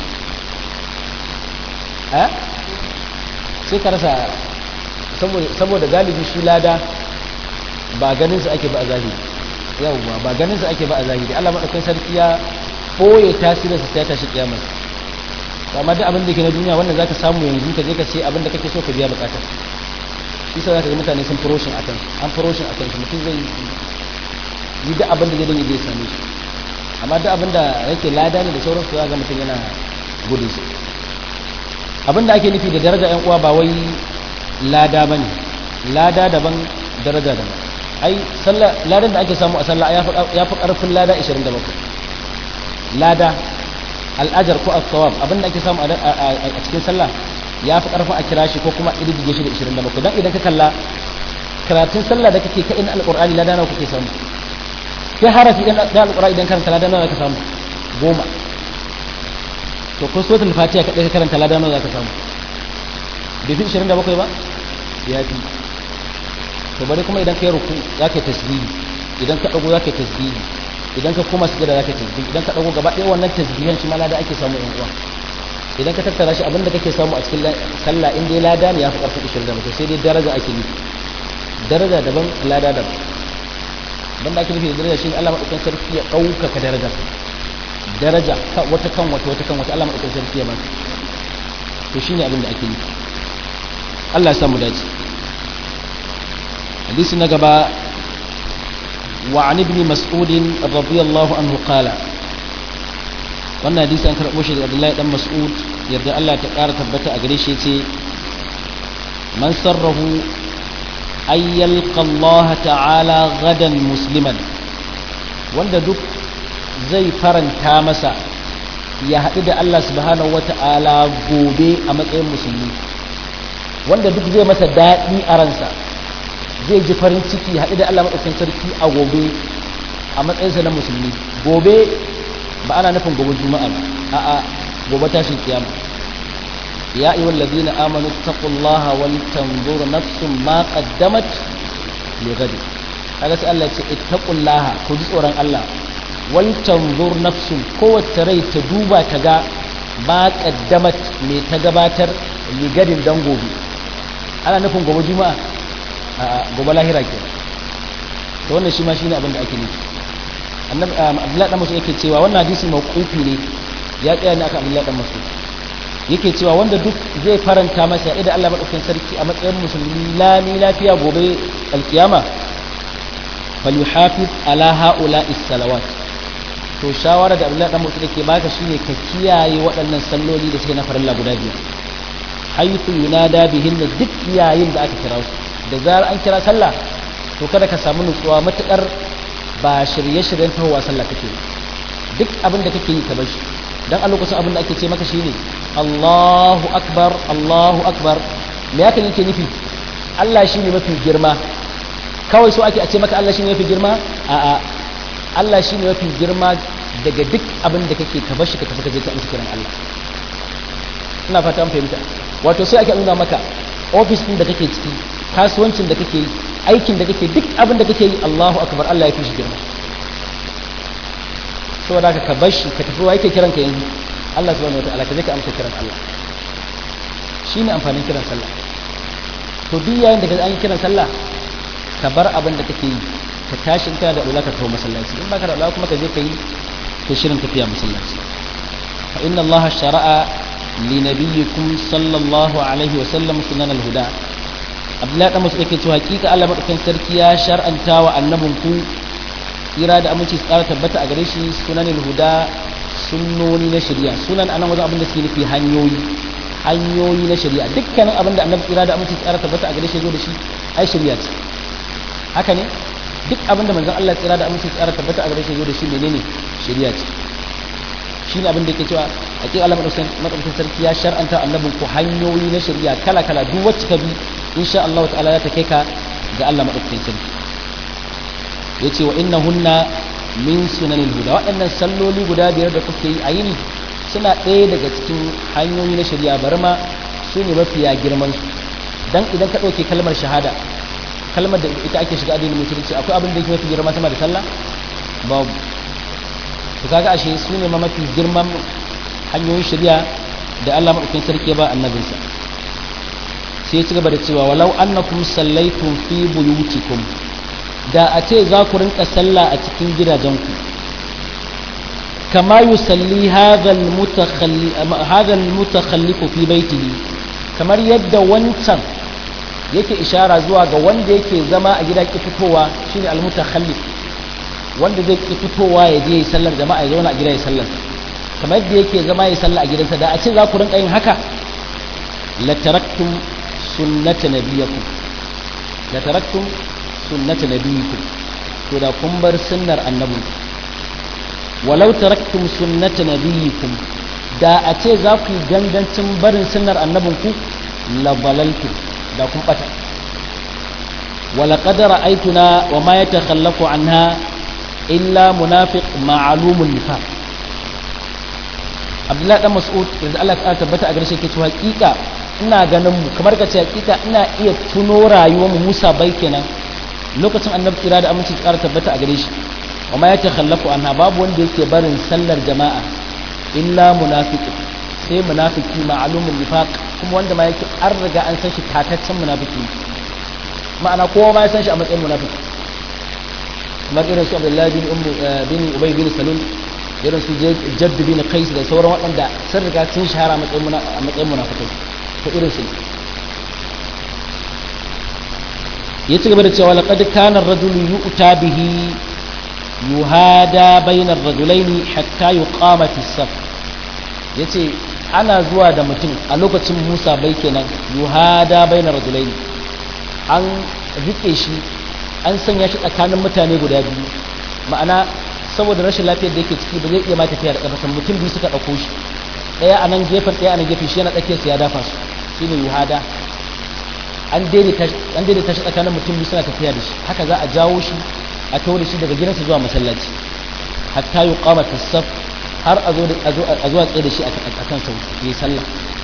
S1: eh sai ka rasa saboda galibi shi lada ba ganin su ake ba a zahiri yawwa ba ganin su ake ba a zahiri Allah madaukakin sarki ya boye tasirinsa sai ta shi kiyamar amma duk abin da ke na duniya wannan zaka samu yanzu ka je ka ce abin da kake so ka biya bukatar shi sai zaka ga mutane sun furoshin akan an furoshin akan shi mutum zai yi duk abin da zai dinga zai same shi amma duk abin da yake lada ne da sauransu za ga mutum yana gudun su abin da ake nufi da daraja yan uwa ba wai lada bane lada daban daraja daban ai sallah ladan da ake samu a sallah ya fi karfin lada 27 lada al'ajar ko al-thawab abinda ake samu a cikin sallah ya fi karfin a kira shi ko kuma irgige shi da 27 dan idan ka kalla karatun sallah da kake kai na alqur'ani lada nawa kake samu sai harafi dan da alqur'ani idan karanta lada nawa ka samu goma to ko suratul fatiha kadai ka karanta lada nawa ka samu bai fi 27 ba ya fi to bari kuma idan kai ruku zaka yi tasbihi idan ka dago zaka yi tasbihi idan ka koma sujada zaka tasbih idan ka dago gaba ɗaya wannan tasbihan shi ma lada ake samu in uwa idan ka tattara shi abinda kake samu a cikin sallah in dai lada ne yafi karfin 20 da mutum sai dai daraja ake nufi daraja daban lada daban banda ake nufi da daraja shi Allah madaukakin sarki ya ɗaukaka daraja daraja wata kan wata wata kan wata Allah madaukakin sarki ya ba to shine abin da ake nufi Allah ya samu dace hadisi na gaba وعن ابن مسعود رضي الله عنه قال wannan hadisi an karɓo shi daga Abdullahi dan Mas'ud yadda Allah ta ƙara tabbata a gare shi ce man sarrahu ay yalqa Allah ta'ala gadan musliman wanda duk zai faranta masa ya haɗu da Allah subhanahu wata'ala gobe a matsayin musulmi wanda duk zai masa daɗi a ransa zai ji farin ciki haɗu da Allah maɗaukin sarki a gobe a matsayinsa na musulmi gobe ba ana nufin gobe juma'a ba a'a gobe tashin kiyama ya ayyuhal ladina amanu taqullaha wal tanzur nafsun ma qaddamat li ghadi kaga sai Allah ya ce ittaqullaha ku ji tsoron Allah wal tanzur nafsun kowace rai ta duba ta ga ma qaddamat me ta gabatar li gadin dan gobe ana nufin gobe juma'a gobe lahira ke to wannan shi ma shine abin da ake nufi annabi abdullahi dan mas'ud yake cewa wannan hadisi mawqufi ne ya tsaya ne akan abdullahi dan mas'ud yake cewa wanda duk zai faranta masa idan Allah madaukakin sarki a matsayin musulmi lami lafiya gobe alkiyama falyuhafiz ala haula salawat to shawara da abdullahi dan mas'ud yake baka shine ka kiyaye waɗannan salloli da suke na farilla guda biyar haythu yunada bihinna duk yayin da aka kira su da zarar an kira sallah to kada ka samu nutsuwa matukar ba shirye-shiryen tahowa sallah kake duk abin da kake yi ka bashi dan a lokacin abin da ake ce maka shine Allahu akbar Allahu akbar me yake yake nufi Allah shi ne mafi girma kawai so ake a ce maka Allah shi ne mafi girma a'a Allah shi ne mafi girma daga duk abin da kake ka bashi ka tafi ka je ka amsa kiran Allah ina fata an fahimta wato sai ake nuna maka ofis din da kake ciki kasuwancin da kake yi aikin da kake duk abin da kake yi Allahu akbar Allah ya fi shi girma saboda haka ka bashi ka tafi wa yake kiran ka yanzu Allah subhanahu wataala ka je ka amsa kiran Allah shine amfanin kiran sallah to duk yayin da ka an yi kiran sallah ka bar abin da kake yi ka tashi kana da ula ka tafi masallaci in baka da ula kuma ka je ka yi to shirin tafiya masallaci fa inna Allah shara'a li nabiyyikum sallallahu alaihi wa sallam sunan al-huda Abdullahi dan Mas'ud yake cewa hakika Allah madaukakin sarki ya shar'anta wa annabinku tsira da aminci tsara tabbata a gare shi sunan al-huda sunnoni na shari'a sunan anan wajen abin da suke nufi hanyoyi hanyoyi na shari'a dukkanin abin da annabi tsira da aminci tsara tabbata a gare shi zo da shi ai shari'a ce haka ne duk abin da manzon Allah tsira da aminci tsara tabbata a gare shi zo da shi menene shari'a ce shine abin da yake cewa hakika Allah madaukakin sarki ya shar'anta annabin ku hanyoyi na shari'a kala kala duk wacce ka bi insha Allah ta'ala za ta kai ka ga Allah madaukakin sarki yace wa innahunna min sunanil huda waɗannan salloli guda biyar da kuke yi a yini suna ɗaya daga cikin hanyoyi na shari'a bari ma su ne mafiya girman su dan idan ka ɗauke kalmar shahada kalmar da ita ake shiga addinin musulunci akwai abin da yake mafi girma sama da sallah babu to kaga ashe su ne ma mafi girman hanyoyin shari'a da Allah madaukakin sarki ba annabinsa sai ya ci gaba da cewa walau annakum sallaitum fi buyutikum da a ce za ku rinka sallah a cikin gidajenku kama yusalli hadha al-mutakhallifu fi baitihi kamar yadda wancan yake ishara zuwa ga wanda yake zama a gida ki fitowa shine al-mutakhallif wanda zai ki fitowa ya je sallar jama'a ya zauna a gida ya sallar kamar yadda yake zama ya sallah a gidansa da a ce za ku rinka yin haka la taraktum sunnata nabiyakum la taraktum sunnata nabiyikum to da kun bar sunnar annabi walau taraktum sunnata nabiyikum da a ce za ku yi gangancin barin sunnar annabinku la balaltum da kun bata wala qadara aituna wa ma yatakhallafu anha illa munafiq ma'lumun nifaq Abdullahi dan Mas'ud yanzu Allah ya tabbata a garshe ke cewa hakika ina ganin mu kamar ka ce hakika ina iya tuno rayuwar mu Musa bai kenan lokacin annabi kira da aminci ƙara tabbata a gare shi amma ya ce khallafu anha babu wanda yake barin sallar jama'a illa munafiqi sai munafiki ma'lumun nifaq kuma wanda ma yake an riga an san shi tataccen munafiki ma'ana kowa ma ya san shi a matsayin munafiki kamar irin su Abdullahi bin Ummu bin Ubay bin Salul irin su Jadd bin Qais da sauran waɗanda sun riga sun shahara a matsayin munafikai to irin su ya ci gaba da cewa laqad kana ar-rajulu yu'ta bihi yuhada bayna ar-rajulaini hatta yuqama fi as-saf yace ana zuwa da mutum a lokacin Musa bai kenan yuhada bayna ar-rajulaini an rike shi an sanya shi tsakanin mutane guda biyu ma'ana saboda rashin lafiyar da yake ciki ba zai iya ma tafiya da kafa mutum biyu suka dauko shi daya a nan gefen daya a nan gefen shi yana tsakiyar ya dafa su shine yuhada an daidaita shi tsakanin mutum biyu suna tafiya da shi haka za a jawo shi a tawo da shi daga gidansa zuwa masallaci hatta yi kama tasaf har a zuwa tsaye da shi a kan sau yi sallah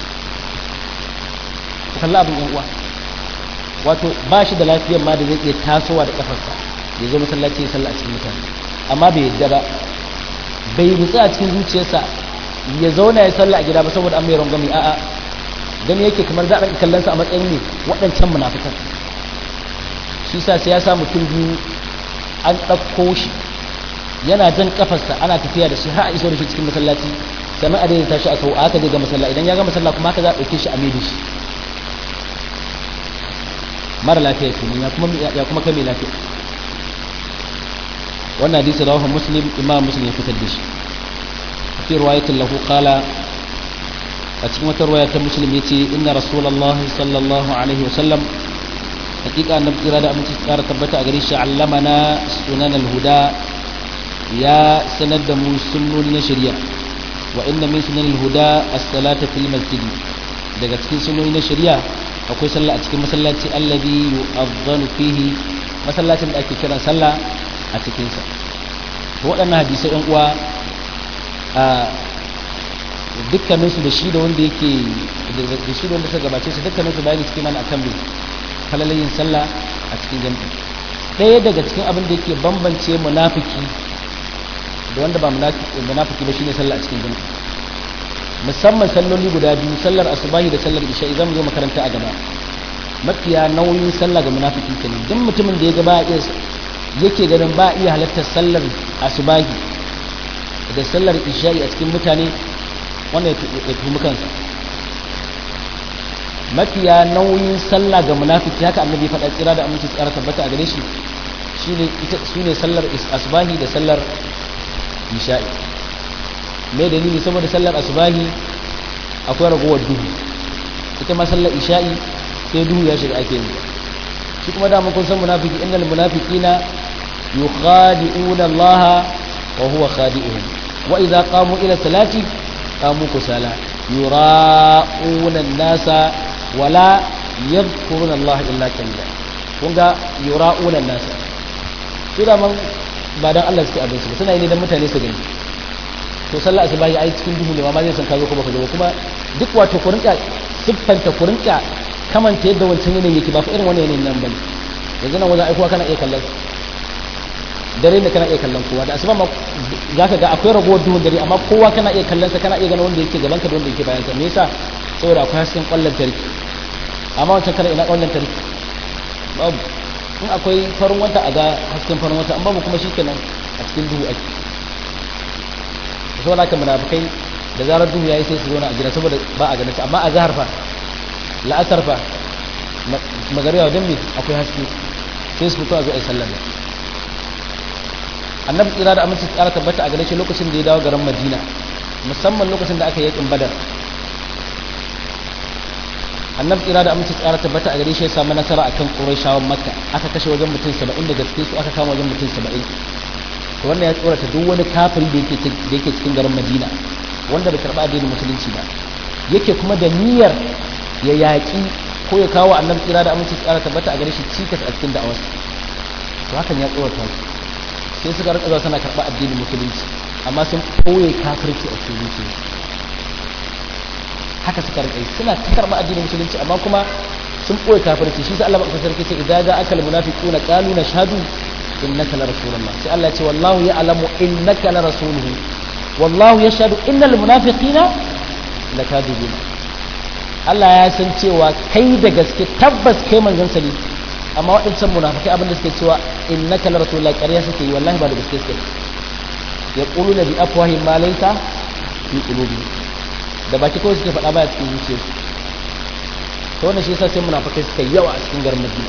S1: ku kalla abin yan uwa wato ba shi da lafiyar ma da zai iya tasowa da kafarsa ya zo masallaci ya sallah a cikin mutane amma bai yadda ba bai rutsa a cikin zuciyarsa ya zauna ya sallah a gida ba saboda an mai rangwami a'a gani yake kamar za a ɗan kallonsa a matsayin ne waɗancan munafikan shi sa sai ya sa mutum biyu an ɗauko shi yana jan kafarsa ana tafiya da shi har a iso da shi cikin masallaci sannan a daidaita shi a sau aka je ga masalla idan ya ga masalla kuma haka za a ɗauke shi a mai shi mara lafiya kenan ya kuma ya kuma kai mai lafiya wannan hadisi rawahu muslim imam muslim ya fitar da shi fi riwayatin lahu qala a cikin wata ruwaya ta muslim ya ce inna rasulallah sallallahu alaihi wasallam hakika annabi kira da aminci tsara tabbata a gare shi allamana sunan alhuda ya sanar da mu sunnoni na shari'a wa inna min sunan alhuda as-salata fil masjid daga cikin sunnoni na shari'a akwai sallah a cikin masallaci alladhi yu'adhdhanu fihi masallacin da ake kiran sallah a cikin sa to waɗannan hadisai ɗan uwa a dukkanin su da shi da wanda yake da shi da wanda suka gabace su dukkanin su bayani cikin mana akan bai falalayin sallah a cikin jami'i ɗaya daga cikin abin da yake bambance munafiki da wanda ba munafiki ba shine sallah a cikin jami'i musamman salloli guda biyu sallar asubahi da sallar isha idan mu zo makaranta a gaba mafiya nauyin sallah ga munafiki kenan duk mutumin da ya ga ba iya yake ganin ba iya halartar sallar asubahi da sallar isha a cikin mutane wannan ya tuhumi kansa mafiya nauyin sallah ga munafiki haka annabi faɗa tsira da aminci tsara tabbata a gare shi shine ita sune sallar asubahi da sallar isha'i me dalili saboda sallar asubahi akwai ragowar duhu ita ma sallar isha'i sai duhu ya shiga ake yi shi kuma da kun san munafiki innal munafiqina yukhadi'una Allah wa huwa khadi'uhum wa idza qamu ila salati qamu kusala yura'una an-nasa wala yadhkuruna Allah illa qalila kun ga yura'una an-nasa su da man ba dan Allah suke abin su suna yi ne dan mutane su gani to sallah asubahi ai cikin duhu ne ma zai san kazo kuma ka zo kuma duk wato ku rinka siffanta ku rinka kamanta yadda wancan yanayin yake ba fa irin wannan yanayin nan bane yanzu nan wajen aikowa kana iya kallon dare ne kana iya kallon kowa da asuba ma zaka ga akwai ragowar duhun dare amma kowa kana iya kallon sa kana iya ganin wanda yake gaban ka da wanda yake bayan ka me yasa saboda akwai hasken kwallon tarki amma wancan kana ina kwallon tarki babu in akwai farin wata a ga hasken farin wata an babu kuma shikenan a cikin duhu ake saboda haka munafikai da zarar duhu yayi sai su zo na a gida saboda ba a ganin amma a zahar fa la'asar fa magariya wajen me akwai haske sai su fito a zo a yi sallar da annabi tsira da aminci tsara tabbata a gare shi lokacin da ya dawo garin madina musamman lokacin da aka yi yakin badar annabi tsira da aminci tsara tabbata a gare shi ya samu nasara akan qurayshawan makka aka kashe wajen mutum 70 daga cikin su aka kama wajen mutum 70 to wannan ya tsorata duk wani kafiri da yake da yake cikin garin madina wanda bai karba addinin musulunci ba yake kuma da niyyar ya yaƙi ko ya kawo annabi tsira da aminci tsara tabbata a gare shi cikas a cikin da'awarsa to hakan ya tsorata su sai suka rika zuwa suna karɓa addinin musulunci amma sun ɓoye kafirci a cikin zuciya haka suka rika yi suna ta karɓa addinin musulunci amma kuma sun ɓoye kafirci shi sai Allah ba sarki ce idan ga akal munafiquna qalu nashhadu innaka la rasulullah sai Allah ya ce wallahu ya'lamu innaka la rasuluhu wallahu yashhadu innal munafiqina lakadibun Allah ya san cewa kai da gaske tabbas kai manzon sa ne amma waɗancan munafikai abin da suke cewa innaka la rasulullah ƙarya suke yi wallahi ba da gaske suke ya quluna bi afwahihim ma laysa fi qulubihim da baki kawai suke faɗa baya cikin zuciyarsu to wannan shi yasa sai munafikai suka yawa a cikin garin Madina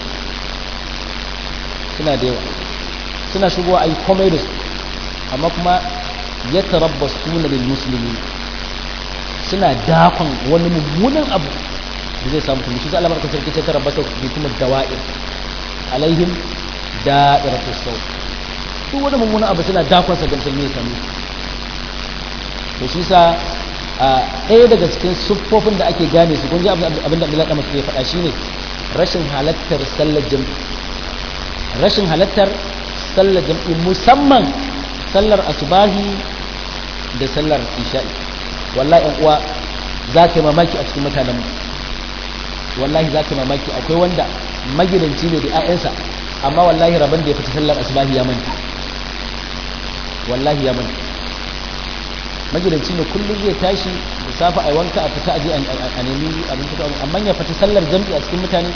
S1: suna da yawa suna shigowa ayi komai da su amma kuma yatarabbasuna lil muslimin suna dakon wani mummunan abu da zai samu kuma shi sai Allah barka sarki sai tarabbata bi kuma dawa'ir alaihim da'iratu saw duk wani mummunan abu suna dakon sa ga musulmi ya same to shi sa ɗaya daga cikin siffofin da ake gane su kun ji abin da Abdullahi Ahmad ya faɗa shine rashin halattar sallar jam'i rashin halattar sallar jam'i musamman sallar asubahi da sallar isha'i wallahi yan uwa za ka yi mamaki a cikin mutanen wallahi za ka yi mamaki akwai wanda magidanci ne da 'ya'yansa amma wallahi rabon da ya fita sallar asubahi ya manta wallahi ya manta magidanci ne kullum zai tashi da safe a wanka a fita aje a nemi abin fito amma ya fita sallar jam'i a cikin mutane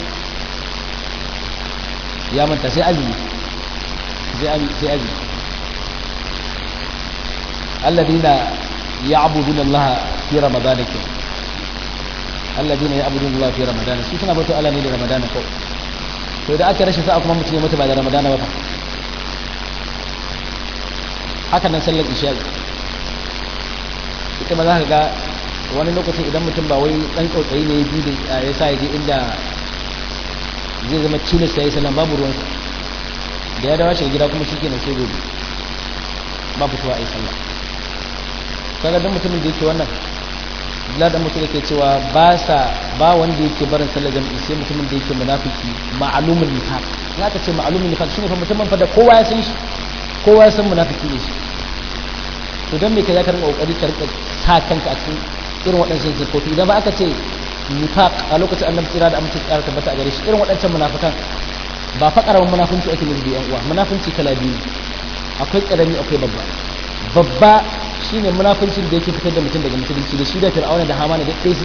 S1: ya manta sai azumi sai azumi alladina يعبدون الله في رمضان كده الذين يعبدون الله في رمضان su suna bauta Allah ne da Ramadan ko to da aka rashin sa'a kuma mutum ya mutu ba da Ramadan ba haka nan sallar isha ita ma za ka ga wani lokacin idan mutum ba wai dan tsautsayi ne ya bi da ya sa ya je inda zai zama cilis ya yi sallan babu ruwan da ya dawo shi gida kuma shi kenan sai gobe ba fitowa a yi sallah kaga dan mutumin da yake wannan Abdullahi dan mutum yake cewa ba sa ba wanda yake barin sallar jami'i sai mutumin da yake munafiki ma'alumul nifaq ya ka ce ma'alumul nifaq shine fa mutumin fa da kowa ya san shi kowa ya san munafiki ne shi to dan me kai zaka rinka kokari ka rinka sa kanka a cikin irin waɗannan sifofi idan ba aka ce nifaq a lokacin annabi tsira da amince tsara tabbata a gare shi irin waɗancan munafikan ba fa karamin munafunci ake nufi yan uwa munafunci kala biyu akwai karami akwai babba babba shine munafincin da yake fitar da mutum daga musulunci da shi da fir'auna da hamana da ɗaya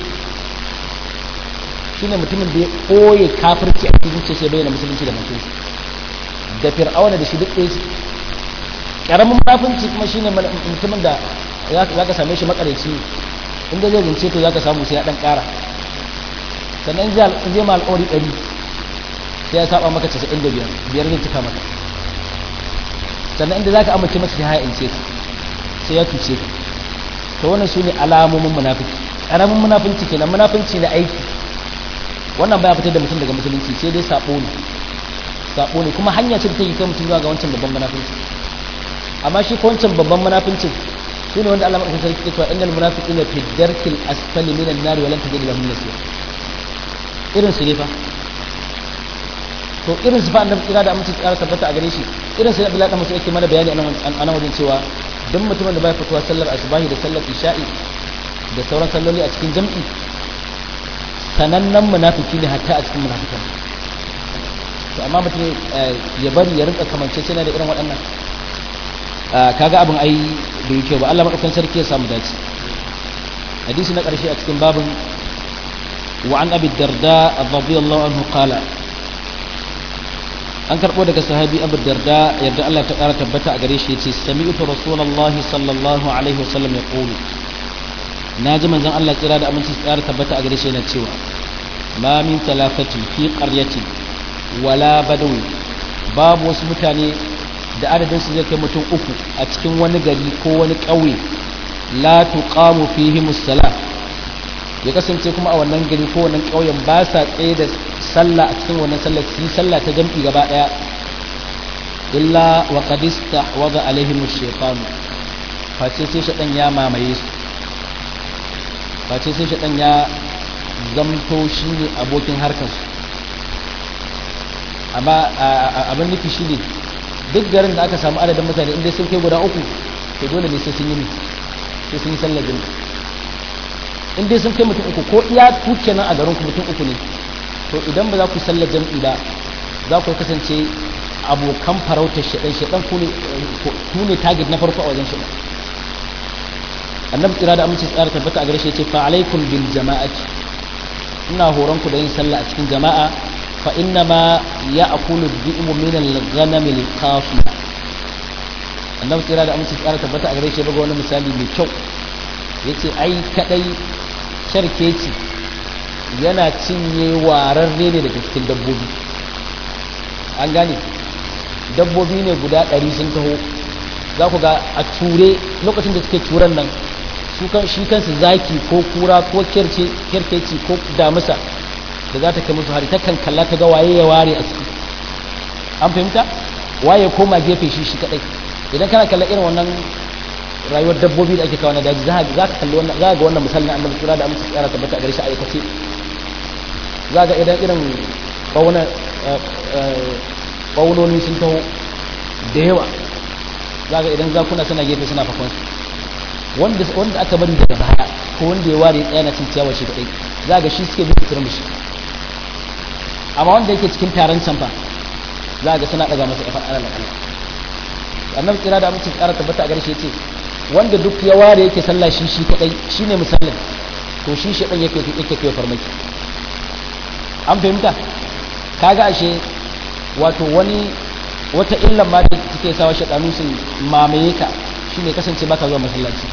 S1: shine mutumin da ya koye kafirci a cikin zuciya sai bayyana musulunci da musulunci da fir'auna da shi duk ɗaya karamin munafinci kuma shine mutumin da za ka same shi makareci inda zai zance to za ka samu sai ya ɗan ƙara sannan zai ma alƙawari ɗari sai ya saba maka casa'in da biyar biyar zai cika maka sannan inda za ka amince masa sai ha'in ce sai ya tuce ka to wannan su ne alamomin munafiki ƙaramin munafinci kenan munafinci na aiki wannan baya fitar da mutum daga musulunci sai dai sabo ne sabo ne kuma hanya ce da take kai mutum zuwa ga wancan babban munafinci amma shi ko wancan babban munafincin shi ne wanda Allah madaukakin sarki ke cewa innal munafiqina fi darkil asfali minan nar wa lan tajid lahum nasira irin su ne fa to irin su fa annabi kira da amince tsara tabbata a gare shi irin su Abdullahi da mutum yake mana bayani a nan wajen cewa duk mutumin da bai fitowa sallar asubahi da sallar isha'i da sauran salloli a cikin jam'i sanannen munafiki ne hatta a cikin munafikan to amma mutum ya bari ya rinka kamance na da irin waɗannan kaga abin ai da yake ba Allah madaukakin sarki ya samu dace hadisi na ƙarshe a cikin babin wa an abi darda radiyallahu anhu qala an karɓo daga sahabi abu darda yadda Allah ta ƙara tabbata a gare shi ya ce sami'tu rasulullahi sallallahu alaihi wasallam ya ƙulu na ji manzon Allah tsira da aminci tsara tabbata a gare shi yana cewa ma min talafatin fi qaryatin wala badawi babu wasu mutane da adadin su zai kai mutum uku a cikin wani gari ko wani ƙauye la tuqamu fihi musalla ya kasance kuma a wannan gari ko wannan ƙauyen ba sa tsaye da sallah a cikin wannan sallar su yi sallah ta jam'i gaba ɗaya illa wa qad istahwadha alaihim ash-shaytan face sai shaɗan ya mamaye su face sai shaɗan ya zamto shi ne abokin harkarsu amma abin nufi shi ne duk garin da aka samu adadin mutane inda sun kai guda uku to dole ne sai sun yi sai sun yi sallar jami'a in dai sun kai mutum uku ko iya tuke nan a garin ku mutum uku ne to idan ba za ku sallar jam'i ba za ku kasance abokan farautar shaɗan shaɗan ku ne target na farko a wajen shaɗan annabi tsira da amince tsara tabbata a gare shi ya ce fa alaikum bil jama'ati ina horon ku da yin sallah a cikin jama'a fa inna ma ya'kulu dhi'mu min al-ghanam al-qafi annabi tsira da amince tsara tabbata a gare shi ya buga wani misali mai kyau yace ai kadai sharkeci yana cinye wararre ne daga cikin dabbobi an gane dabbobi ne guda ɗari sun taho za ku ga a ture lokacin da suke turan nan shi kansu zaki ko kura ko kerkeci ko damusa da za ta kai musu hari takan kalla ta ga waye ya ware a ciki an fahimta waye koma gefe shi shi kadai idan kana kalla irin wannan rayuwar dabbobi da ake kawo na daji za ka kalli wannan za ga wannan misalin annabi kira da amince tsara tabbata a gare shi a aikace za ga idan irin bauna baunoni sun taho da yawa za ga idan zakuna suna gefe suna fakon wanda wanda aka bari daga baya ko wanda ya ware tsaya na cin ciyawa shi kadai za ga shi suke bin fitar mishi amma wanda yake cikin taron can fa za ga suna daga masa kafa alal Allah annabi kira da amince tsara tabbata a gare shi yace wanda duk ya ware yake sallah shi shi kadai shine musallin to shi shi dan yake yake kai farmaki an fahimta kaga ashe wato wani wata illan ma da take sawa shaɗanu su mamaye ka shine kasance baka zuwa masallaci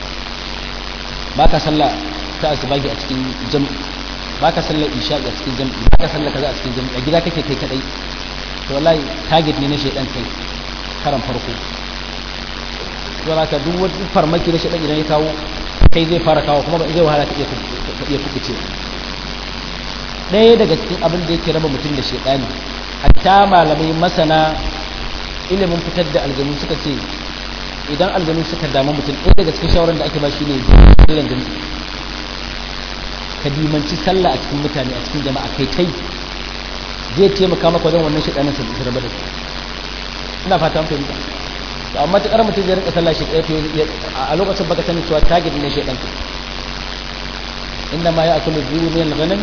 S1: baka sallah ta asibagi a cikin jam'i baka sallar isha a cikin jam'i baka sallar kaza a cikin jam'i a gida kake kai kadai to wallahi target ne na shaidan kai karan farko to haka duk wani farmaki na shaidan idan ya kawo kai zai fara kawo kuma zai wahala ka iya ka iya kubuce ɗaya daga cikin abin da yake raba mutum da shaidani hatta malamai masana ilimin fitar da aljanu suka ce idan aljanu suka damu mutum ɗaya daga cikin shawarar da ake ba shi ne sallan jami'i ka dimanci sallah a cikin mutane a cikin jama'a kai kai zai taimaka maka wajen wannan shaɗanin su su rabu da su ina fata mun fahimta to amma ta mutum zai rinka sallah shi ɗaya a lokacin baka sani cewa target ne shaɗan ka inda ma ya akulu biyu min al-ghanam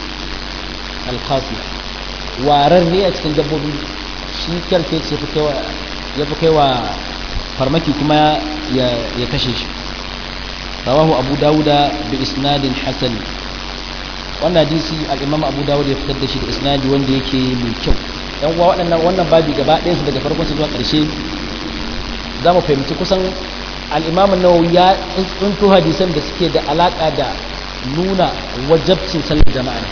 S1: al-qasi warar ne a cikin dabbobi shi kyarke ce ya fi kaiwa farmaki kuma ya kashe shi rawahu abu dawuda bi isnadin hasan wannan hadisi al-imam abu dawud ya fitar da shi da isnadi wanda yake mai kyau yan uwa waɗannan wannan babi gaba ɗayan su daga farkon su zuwa ƙarshe za mu fahimci kusan al-imam nawawi ya tsunto hadisan da suke da alaka da nuna wajabcin sallar jama'a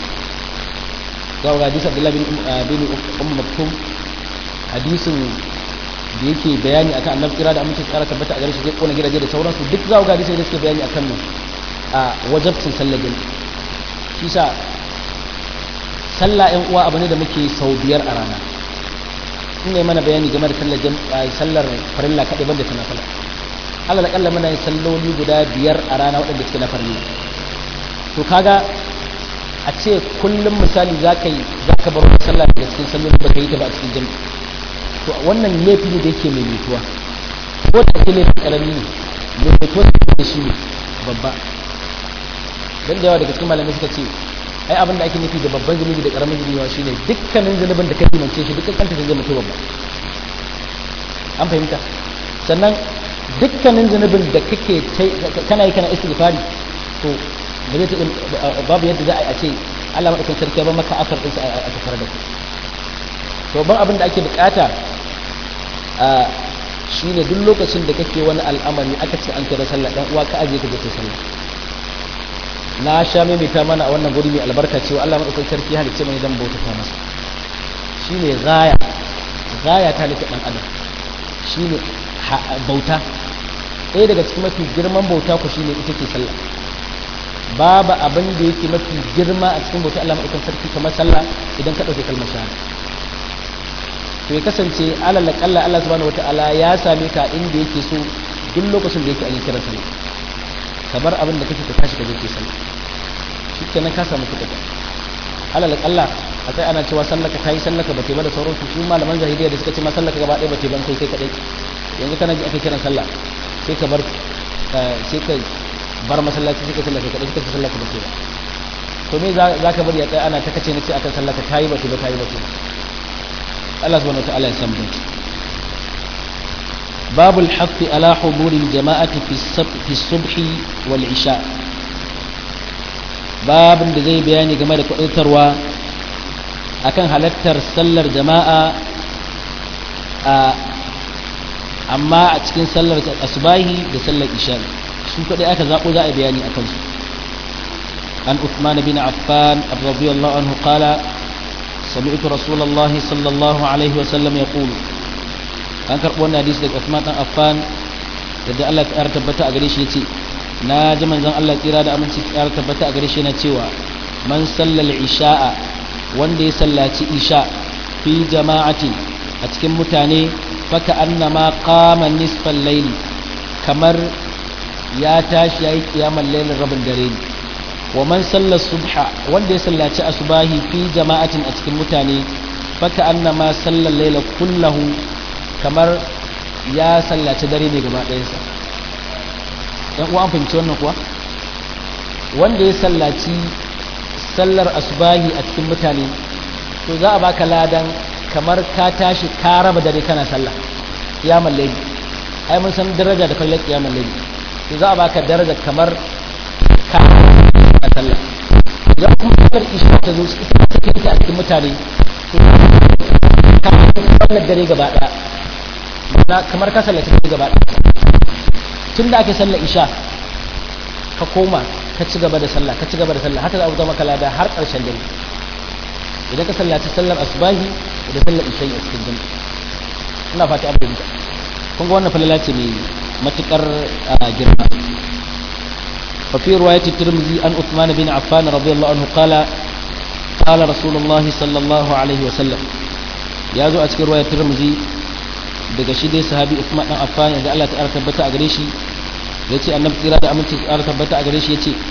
S1: ga hadisi abdullahi bin bin ummu maktum hadisin da yake bayani akan annabi kira da amince tsara tabbata a gare shi zai kona gidaje da sauransu duk za ku ga hadisi da suke bayani akan mu a wajabcin sallar jami'a shi sa sallah ɗan uwa abu ne da muke sau biyar a rana in ne mana bayani game da sallar sallar farilla kaɗai banda ta nafila Allah da muna yin salloli guda biyar a rana waɗanda suke na farilla to kaga a ce kullum misali za ka yi za ka bar wata sallah daga cikin salloli ba ka yi ta ba a cikin jami'a to wannan laifi ne da yake mai mutuwa ko da ake laifin ƙarami ne mai mutuwa da shi ne babba dan da yawa daga cikin malamai suka ce ai abin da ake nufi da babban zunubi da karamin zunubi shine dukkanin zunubin da ka dimance shi dukkan kanta zai mutu babba an fahimta sannan dukkanin zunubin da kake kana yi kana istighfari to ba zai taɓa babu yadda za a ce Allah madaukakin sarki ba maka asar ɗinsa a tafar da to ban abin da ake bukata a shine duk lokacin da kake wani al'amari aka ce an kira sallah dan uwa ka aje ka je kai sallah na sha maimaita mana a wannan guri mai albarka cewa Allah madaukakin sarki halicce mai dan bauta ta masa shine gaya gaya ta halitta dan adam shine bauta ɗaya daga cikin mafi girman bauta ku shine ita ce sallah babu abin da yake mafi girma a cikin bauta Allah madaukakin sarki kamar sallah idan ka dauke kalmar shahada to ya kasance alal kalla Allah subhanahu wataala ya same ka inda yake so duk lokacin da yake an kira sallah kamar abin da kake ka tashi ka je ke sallah shi kenan ka samu kuɗi alal kalla a sai ana cewa sallaka ta yi sallaka ba ta ba da sauransu su malaman zahiriya da suka ce ma sallaka gaba ɗaya ba ta ban kai kai kaɗai yanzu kana ji ake kiran sallah sai ka bar sai ka bar masallaci sai ka sallaka kaɗai sai ka sallaka ba ta ba to me za ka bari a tsaye ana ta kace na ce akan sallaka ta yi ba ta ba ta yi ba ta Allah subhanahu wa ta'ala ya san binci باب الحث على حضور الجماعة في الصبح, في الصبح والعشاء باب da zai bayani game da kudurtarwa akan halattar sallar jama'a amma a cikin sallar asubahi da sallar isha su kadai aka zabo za a bayani akan su an Uthman bin Affan radiyallahu anhu qala سمعت رسول الله صلى الله عليه وسلم يقول an karɓi wannan hadisi daga Uthman dan Affan da Allah ya tabbata a gare shi yace na ji manzon Allah tsira da aminci ya tabbata a gare shi yana cewa man sallal isha'a wanda ya sallaci isha fi jama'ati a cikin mutane faka annama qama nisfal layli kamar ya tashi yayi kiyamar lailin rabin dare ne wa man salla subha wanda ya sallaci asubahi fi jama'atin a cikin mutane faka annama sallal layla kullahu kamar ya sallaci dare ne gaba ɗayansa ɗan uwa an fahimci wannan kuwa wanda ya sallaci sallar asubahi a cikin mutane to za a baka ladan kamar ka tashi ka raba dare kana sallah kiyamar laili ai mun san daraja da kallon kiyamar laili to za a baka daraja kamar ka a sallah idan kuma sallar isha ta zo ita take ta a cikin mutane to ka sallar dare gaba ɗaya na kamar ka sallaci ta gaba tun da ake sallar isha ka koma ka ci gaba da sallah ka ci gaba da sallah haka za a zama maka lada har ƙarshen dare idan ka sallaci sallar asubahi da sallar isha a cikin jami'a ina fata an fahimta kun ga wannan falala ce mai matukar girma وفي رواية الترمذي عن عثمان بن عفان رضي الله عنه قال قال رسول الله صلى الله عليه وسلم يا زو أتكر رواية الترمذي daga shi dai sahabi Uthman dan Affan da Allah ta'ala tabbata a gare shi yace annabi tsira da aminci tsara tabbata a gare shi yace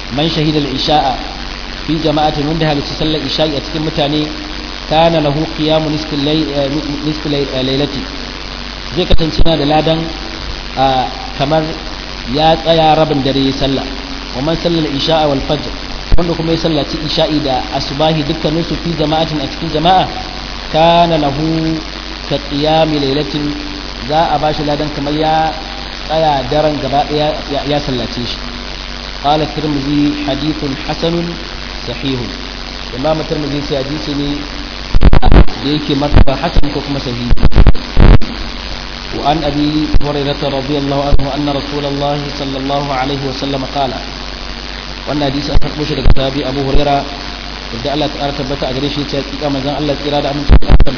S1: man shahida al-isha'a fi jama'atin wanda halarci sallar isha'i a cikin mutane kana lahu qiyamu nisfil laylati zai kasance yana da ladan kamar ya tsaya rabin dare ya sallah wa man sallal isha'a wal fajr wanda kuma ya sallaci isha'i da asubahi dukkanin su fi jama'atin a cikin jama'a kana lahu ka qiyami laylatin za a bashi ladan kamar ya tsaya daren gaba daya ya sallace shi qala tirmidhi hadithun hasanun sahihun imam tirmidhi sai hadisi ne da yake martaba hasan ko kuma sahihi وعن أبي هريرة رضي الله عنه أن رسول الله صلى الله عليه وسلم قال وأن حديث أثر بشر كتابي أبو هريرة إذا الله تعالى تبت أجريشي تأتيك مزان الله إرادة أمن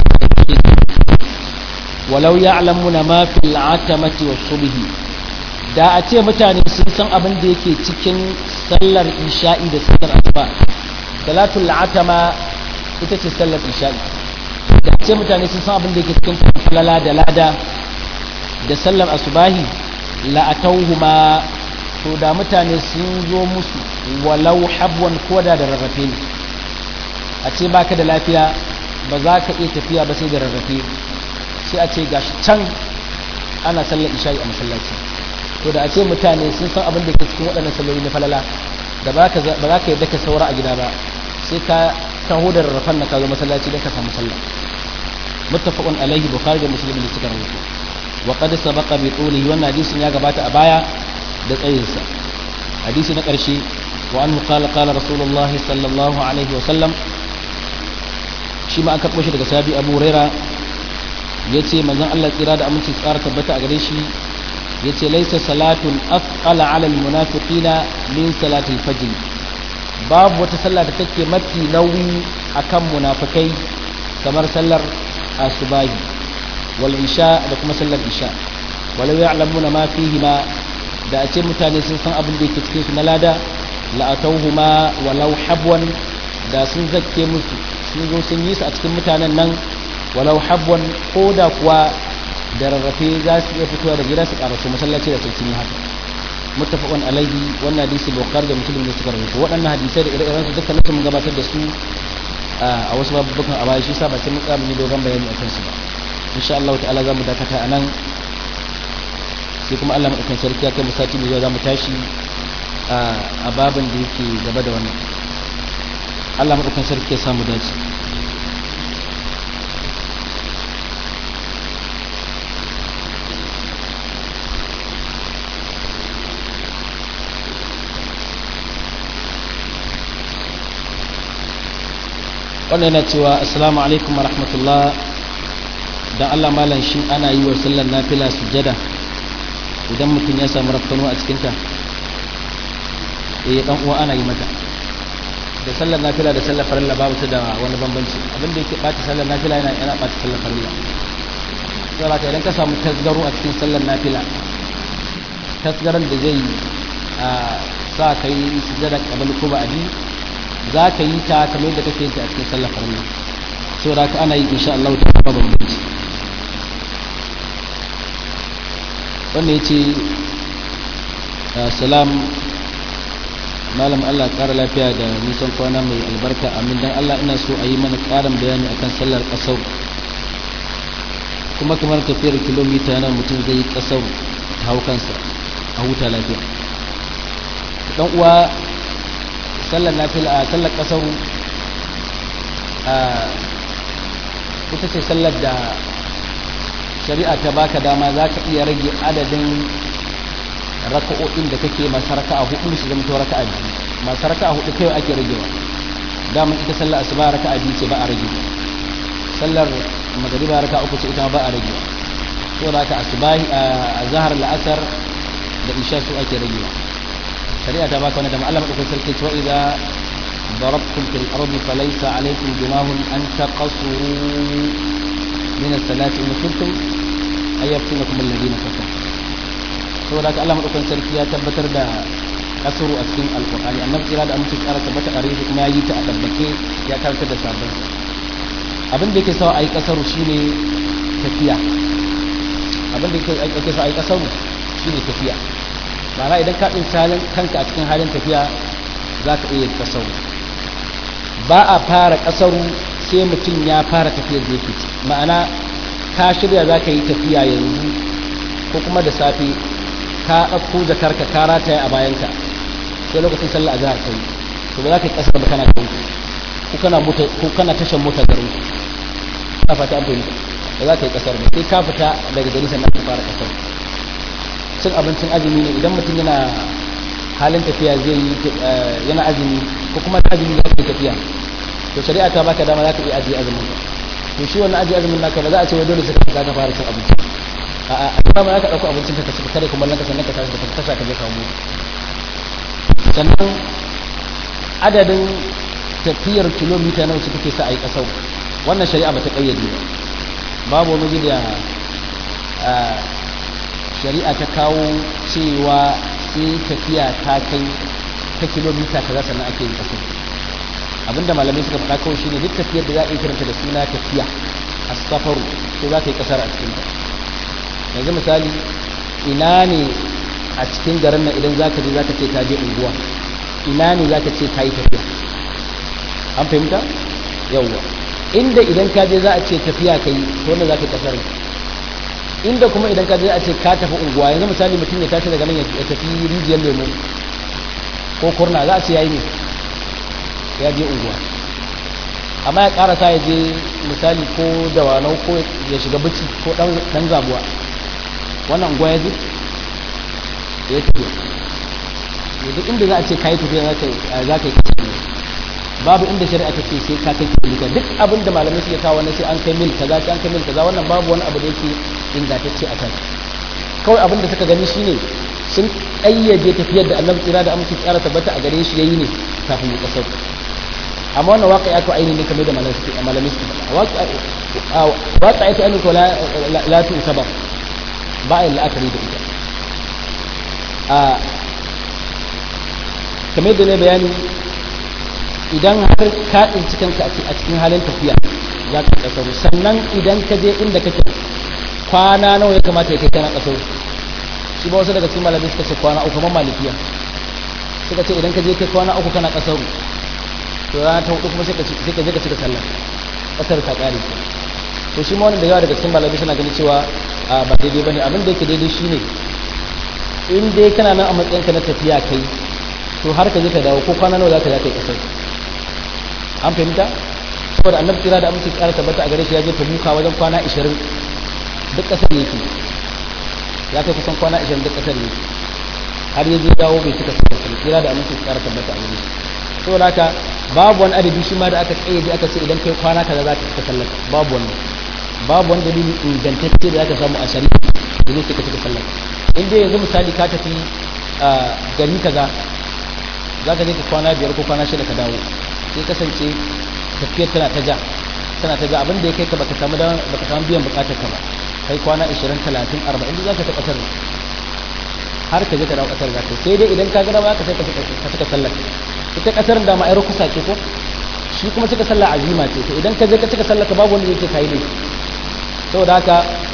S1: ولو يعلمون ما في العتمة والصبح da a ce mutane sun san abin da yake cikin sallar isha'i da sallar asuba salatul atama ita ce sallar isha'i da a ce mutane sun san abin da yake cikin falala da lada da sallar asubahi la'atauhuma to da mutane sun zo musu walau habwan koda da rarrafe ne a ce baka da lafiya ba za ka iya tafiya ba sai da rarrafe sai a ce gashi can ana sallar isha'i a masallaci to da a ce mutane sun san abin da ke cikin waɗannan salloli na falala da ba za ka yadda ka saura a gida ba sai ka taho da rarrafen na ka zo masallaci don ka samu sallah muttafaqun alaihi bukhari da muslim da suka rawaito وقد سبق بطوله wannan hadisin ya gabata a baya da tsayinsa hadisi na ƙarshe wa anhu qala qala rasulullahi sallallahu alaihi wa sallam shi ma an karɓo shi daga sahabi Abu Huraira yace manzon Allah tsira da aminci tsara tabbata a gare shi yace laysa salatun afqala ala almunafiqina min salati al-fajr babu wata sallah da take mafi nauyi akan munafikai kamar sallar asubahi والعشاء da kuma sallar isha walau ya'lamuna ma fihima da a ce mutane sun san abin da yake cikin su na lada la'atauhuma walau habwan da sun zakke musu sun zo sun yi su a cikin mutanen nan walau habwan ko da kuwa da rarrafe za su iya fitowa da gida su karasu masallaci da sun yi haka muttafaqun alaihi wannan hadisi bukhari da muslim ne suka rawaito waɗannan hadisai da ire-iren su dukkan mun gabatar da su a wasu babukan a baya shi sa ba sai mun tsaya mun yi dogon bayani a kansu ba insha Allah ta'ala za mu dakata a nan sai kuma Allah maɗaukan sarki ya kai mu sati mai zuwa za mu tashi a babin da yake gaba da wannan Allah maɗaukan sarki ya samu dace wannan yana cewa assalamu alaikum wa rahmatullah dan Allah malam shi ana yi wa sallar nafila sujada idan mutum ya samu rafkano a cikinta eh dan uwa ana yi mata da sallar nafila da sallar farilla babu ta da wani bambanci abin da yake bata sallar nafila yana yana bata sallar farilla saboda ka idan ka samu tasgaro a cikin sallar nafila tasgaron da zai sa kai sujada kabal ko ba'adi za ka yi ta kamar yadda kake yin ta a cikin sallar farilla saboda ka ana yi insha Allah ta ba bambanci wanda ya ce salam malam Allah ƙara lafiya da nisan kwana mai albarka amin dan Allah ina so a yi mana ƙarin bayani akan sallar ƙasar kuma kamar tafiyar kilomita yana mutum zai yi ƙasar ta hau kansa a huta lafiya dan uwa sallar nafila a sallar ƙasar ita ce sallar da shari'a ta baka dama za ka iya rage adadin raka'o'in da kake masu raka'a hudu su zama raka'a biyu masu raka'a hudu kai ake ragewa daman ita sallar asuba raka'a biyu ce ba a rage sallar magariba raka'a uku ce ita ba a rage so da ka asubahi a zahar la'asar da isha su ake ragewa shari'a ta baka wani da ma'alama ɗaukar sarki cewa idan ضربتم في الأرض فليس عليكم جناح أن تقصروا من الصلاة إن كنتم أن يفتنكم الذين كفروا saboda haka Allah madaukakin sarki ya tabbatar da kasuru a cikin alkur'ani annabi kira da amince kara tabbata a shi kuma ya yi ta a tabbake ya karanta da sabon abin da yake sawa a yi kasaru shine tafiya abin da yake sawa a yi kasaru shine tafiya ma'ana idan ka tsinci halin kanka a cikin halin tafiya za ka iya kasar ba a fara kasar sai mutum ya fara tafiyar da yake ma'ana ka shirya za ka yi tafiya yanzu ko kuma da safe ka ɗauko jakarka ka rataya a bayanka sai lokacin sallah azhar kai to ba za ka yi kasar ba kana kai ko kana mota ko kana tashan mota garin ka fata an fahimta ba za ka yi kasar ba sai ka fita daga gari sannan ka fara kasar cin abincin azumi ne idan mutum yana halin tafiya zai yi yana azumi ko kuma azumi za ka yi tafiya to shari'a ta baka dama za ka iya ajiye azumin ka to shi wannan ajiye azumin naka ba za a ce wai dole sai ka fita ka fara cin abinci a'a a kuma ma za ka ɗauko abincin ka ka ci kare kuma ka sannan ka tashi ka tasha ka je ka mu sannan adadin tafiyar kilomita nawa ce take sa a yi kasau wannan shari'a ba ta kayyade ba babu wani da shari'a ta kawo cewa sai tafiya ta kai ta kilomita kaza sannan ake yin kasau abinda malamai suka faɗa kawai shine duk tafiyar da za a yi kiranta da suna tafiya a safaru to za ka yi kasar a cikin ta yanzu misali ina ne a cikin garin nan idan zaka je zaka ce ka je unguwa ina ne zaka ce ka yi tafiya an fahimta yawwa inda idan ka je za a ce tafiya ka yi to ne za ka kasar inda kuma idan ka je a ce ka tafi unguwa yanzu misali mutum ya tashi daga nan ya tafi rijiyar lemo ko kurna za a ce ya yi ne ya je unguwa amma ya karasa ya je misali ko dawanau ko ya shiga bici ko dan zabuwa wannan unguwa ya je ya tafi duk inda za a ce kayi tafiya za ka yi kasar ne babu inda shari'a ta ce sai ka kai kilomita duk abin da malamai suke kawo na sai an kai mil kaza sai an kai mil kaza wannan babu wani abu da yake ingantacce a kan kawai abin da suka gani shine sun ƙayyade tafiyar da annabi tsira da amince tsara tabbata a gare shi yayi ne kafin ya kasar amma wannan waƙa ya to aini ne kamar da malamai suke malamai suke waƙa ya to aini ko la tu sabab ba a yi la'akari da ita a kamar da ne bayani idan har ka tsinci kanka a cikin halin tafiya za ka kasaru sannan idan ka je inda kake kwana nawa ya kamata ya kai kana kasaru shi ba wasu daga cikin malamai suka ce kwana uku kamar malikiya suka ce idan ka je kai kwana uku kana kasaru to rana ta hudu kuma sai ka je ka cika sallah kasar ta kare to shi ma wani da yawa daga cikin malamai suna ganin cewa ba daidai bane abin da yake daidai shine in dai kana nan a matsayinka na tafiya kai to har ka je ka dawo ko kwana nawa za ka za ka yi kasar an fahimta saboda annabi kira da amince kara tabbata a gare shi ya je tabuka wajen kwana 20 duk kasar yake ya kai kusan kwana 20 duk kasar yake har ya je dawo bai cika sallah kira da amince kara tabbata a gare shi saboda haka babu wani adadi shi ma da aka tsaye aka ce idan kai kwana kaza za ka cika sallah babu wani babu wani dalili ingantacce da aka samu a shari'a da zai cika cika sallah in dai yanzu misali ka tafi gari kaza za ka je ka kwana biyar ko kwana shida ka dawo sai kasance tafiyar tana ta ja tana ta ja abin da ya kai ka baka samu baka samu biyan bukatar ka ba kai kwana 20 30 40 za ka ta kasar har ka je ka dawo kasar za ka sai dai idan ka gada ba ka sai ka saka sallar ita kasar da ma ai rukusa ce ko shi kuma cika sallah azima ce to idan ka je ka cika sallar ka babu wanda yake kai ne saboda haka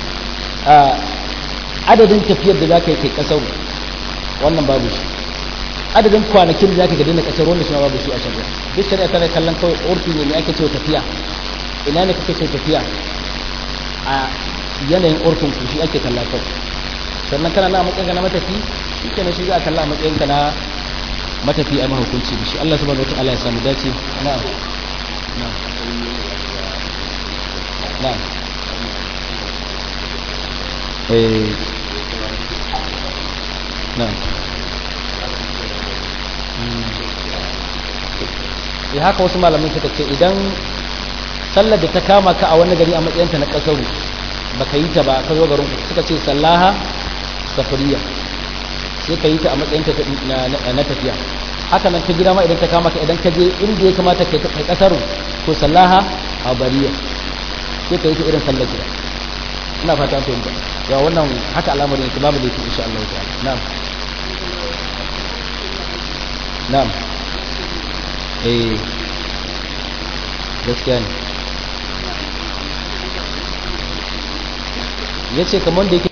S1: adadin tafiyar da za ka yi kai kasar wannan babu shi adadin kwanakin da zaka ga dinga kasar wanda suna babu shi a shari'a duk shari'a tana kallon kawai urfi ne ake cewa tafiya ina ne kake cewa tafiya a yanayin urfin ku shi ake kalla kawai sannan kana na matsayin ka na matafi shi kenan shi za a kalla a matsayin ka na matafi a mahukunci da shi Allah subhanahu wataala ya samu dace na'am na'am eh na'am ya haka wasu malamai suka ce idan sallar da ta kama ka a wani gari a matsayinta na kasaru baka yi ta ba ka zo garin suka ce sallaha safariya sai ka yi ta a matsayinta na tafiya haka nan ta gida ma idan ta kama ka idan ka je inda ya kamata ka yi kasaru to sallaha a bariya sai ka yi ta irin sallar gida ina fata fahimta ya wannan haka al'amarin yake babu da yake insha Allah ta'ala na'am na'am eh gaskiya ne ya ce kamar da yake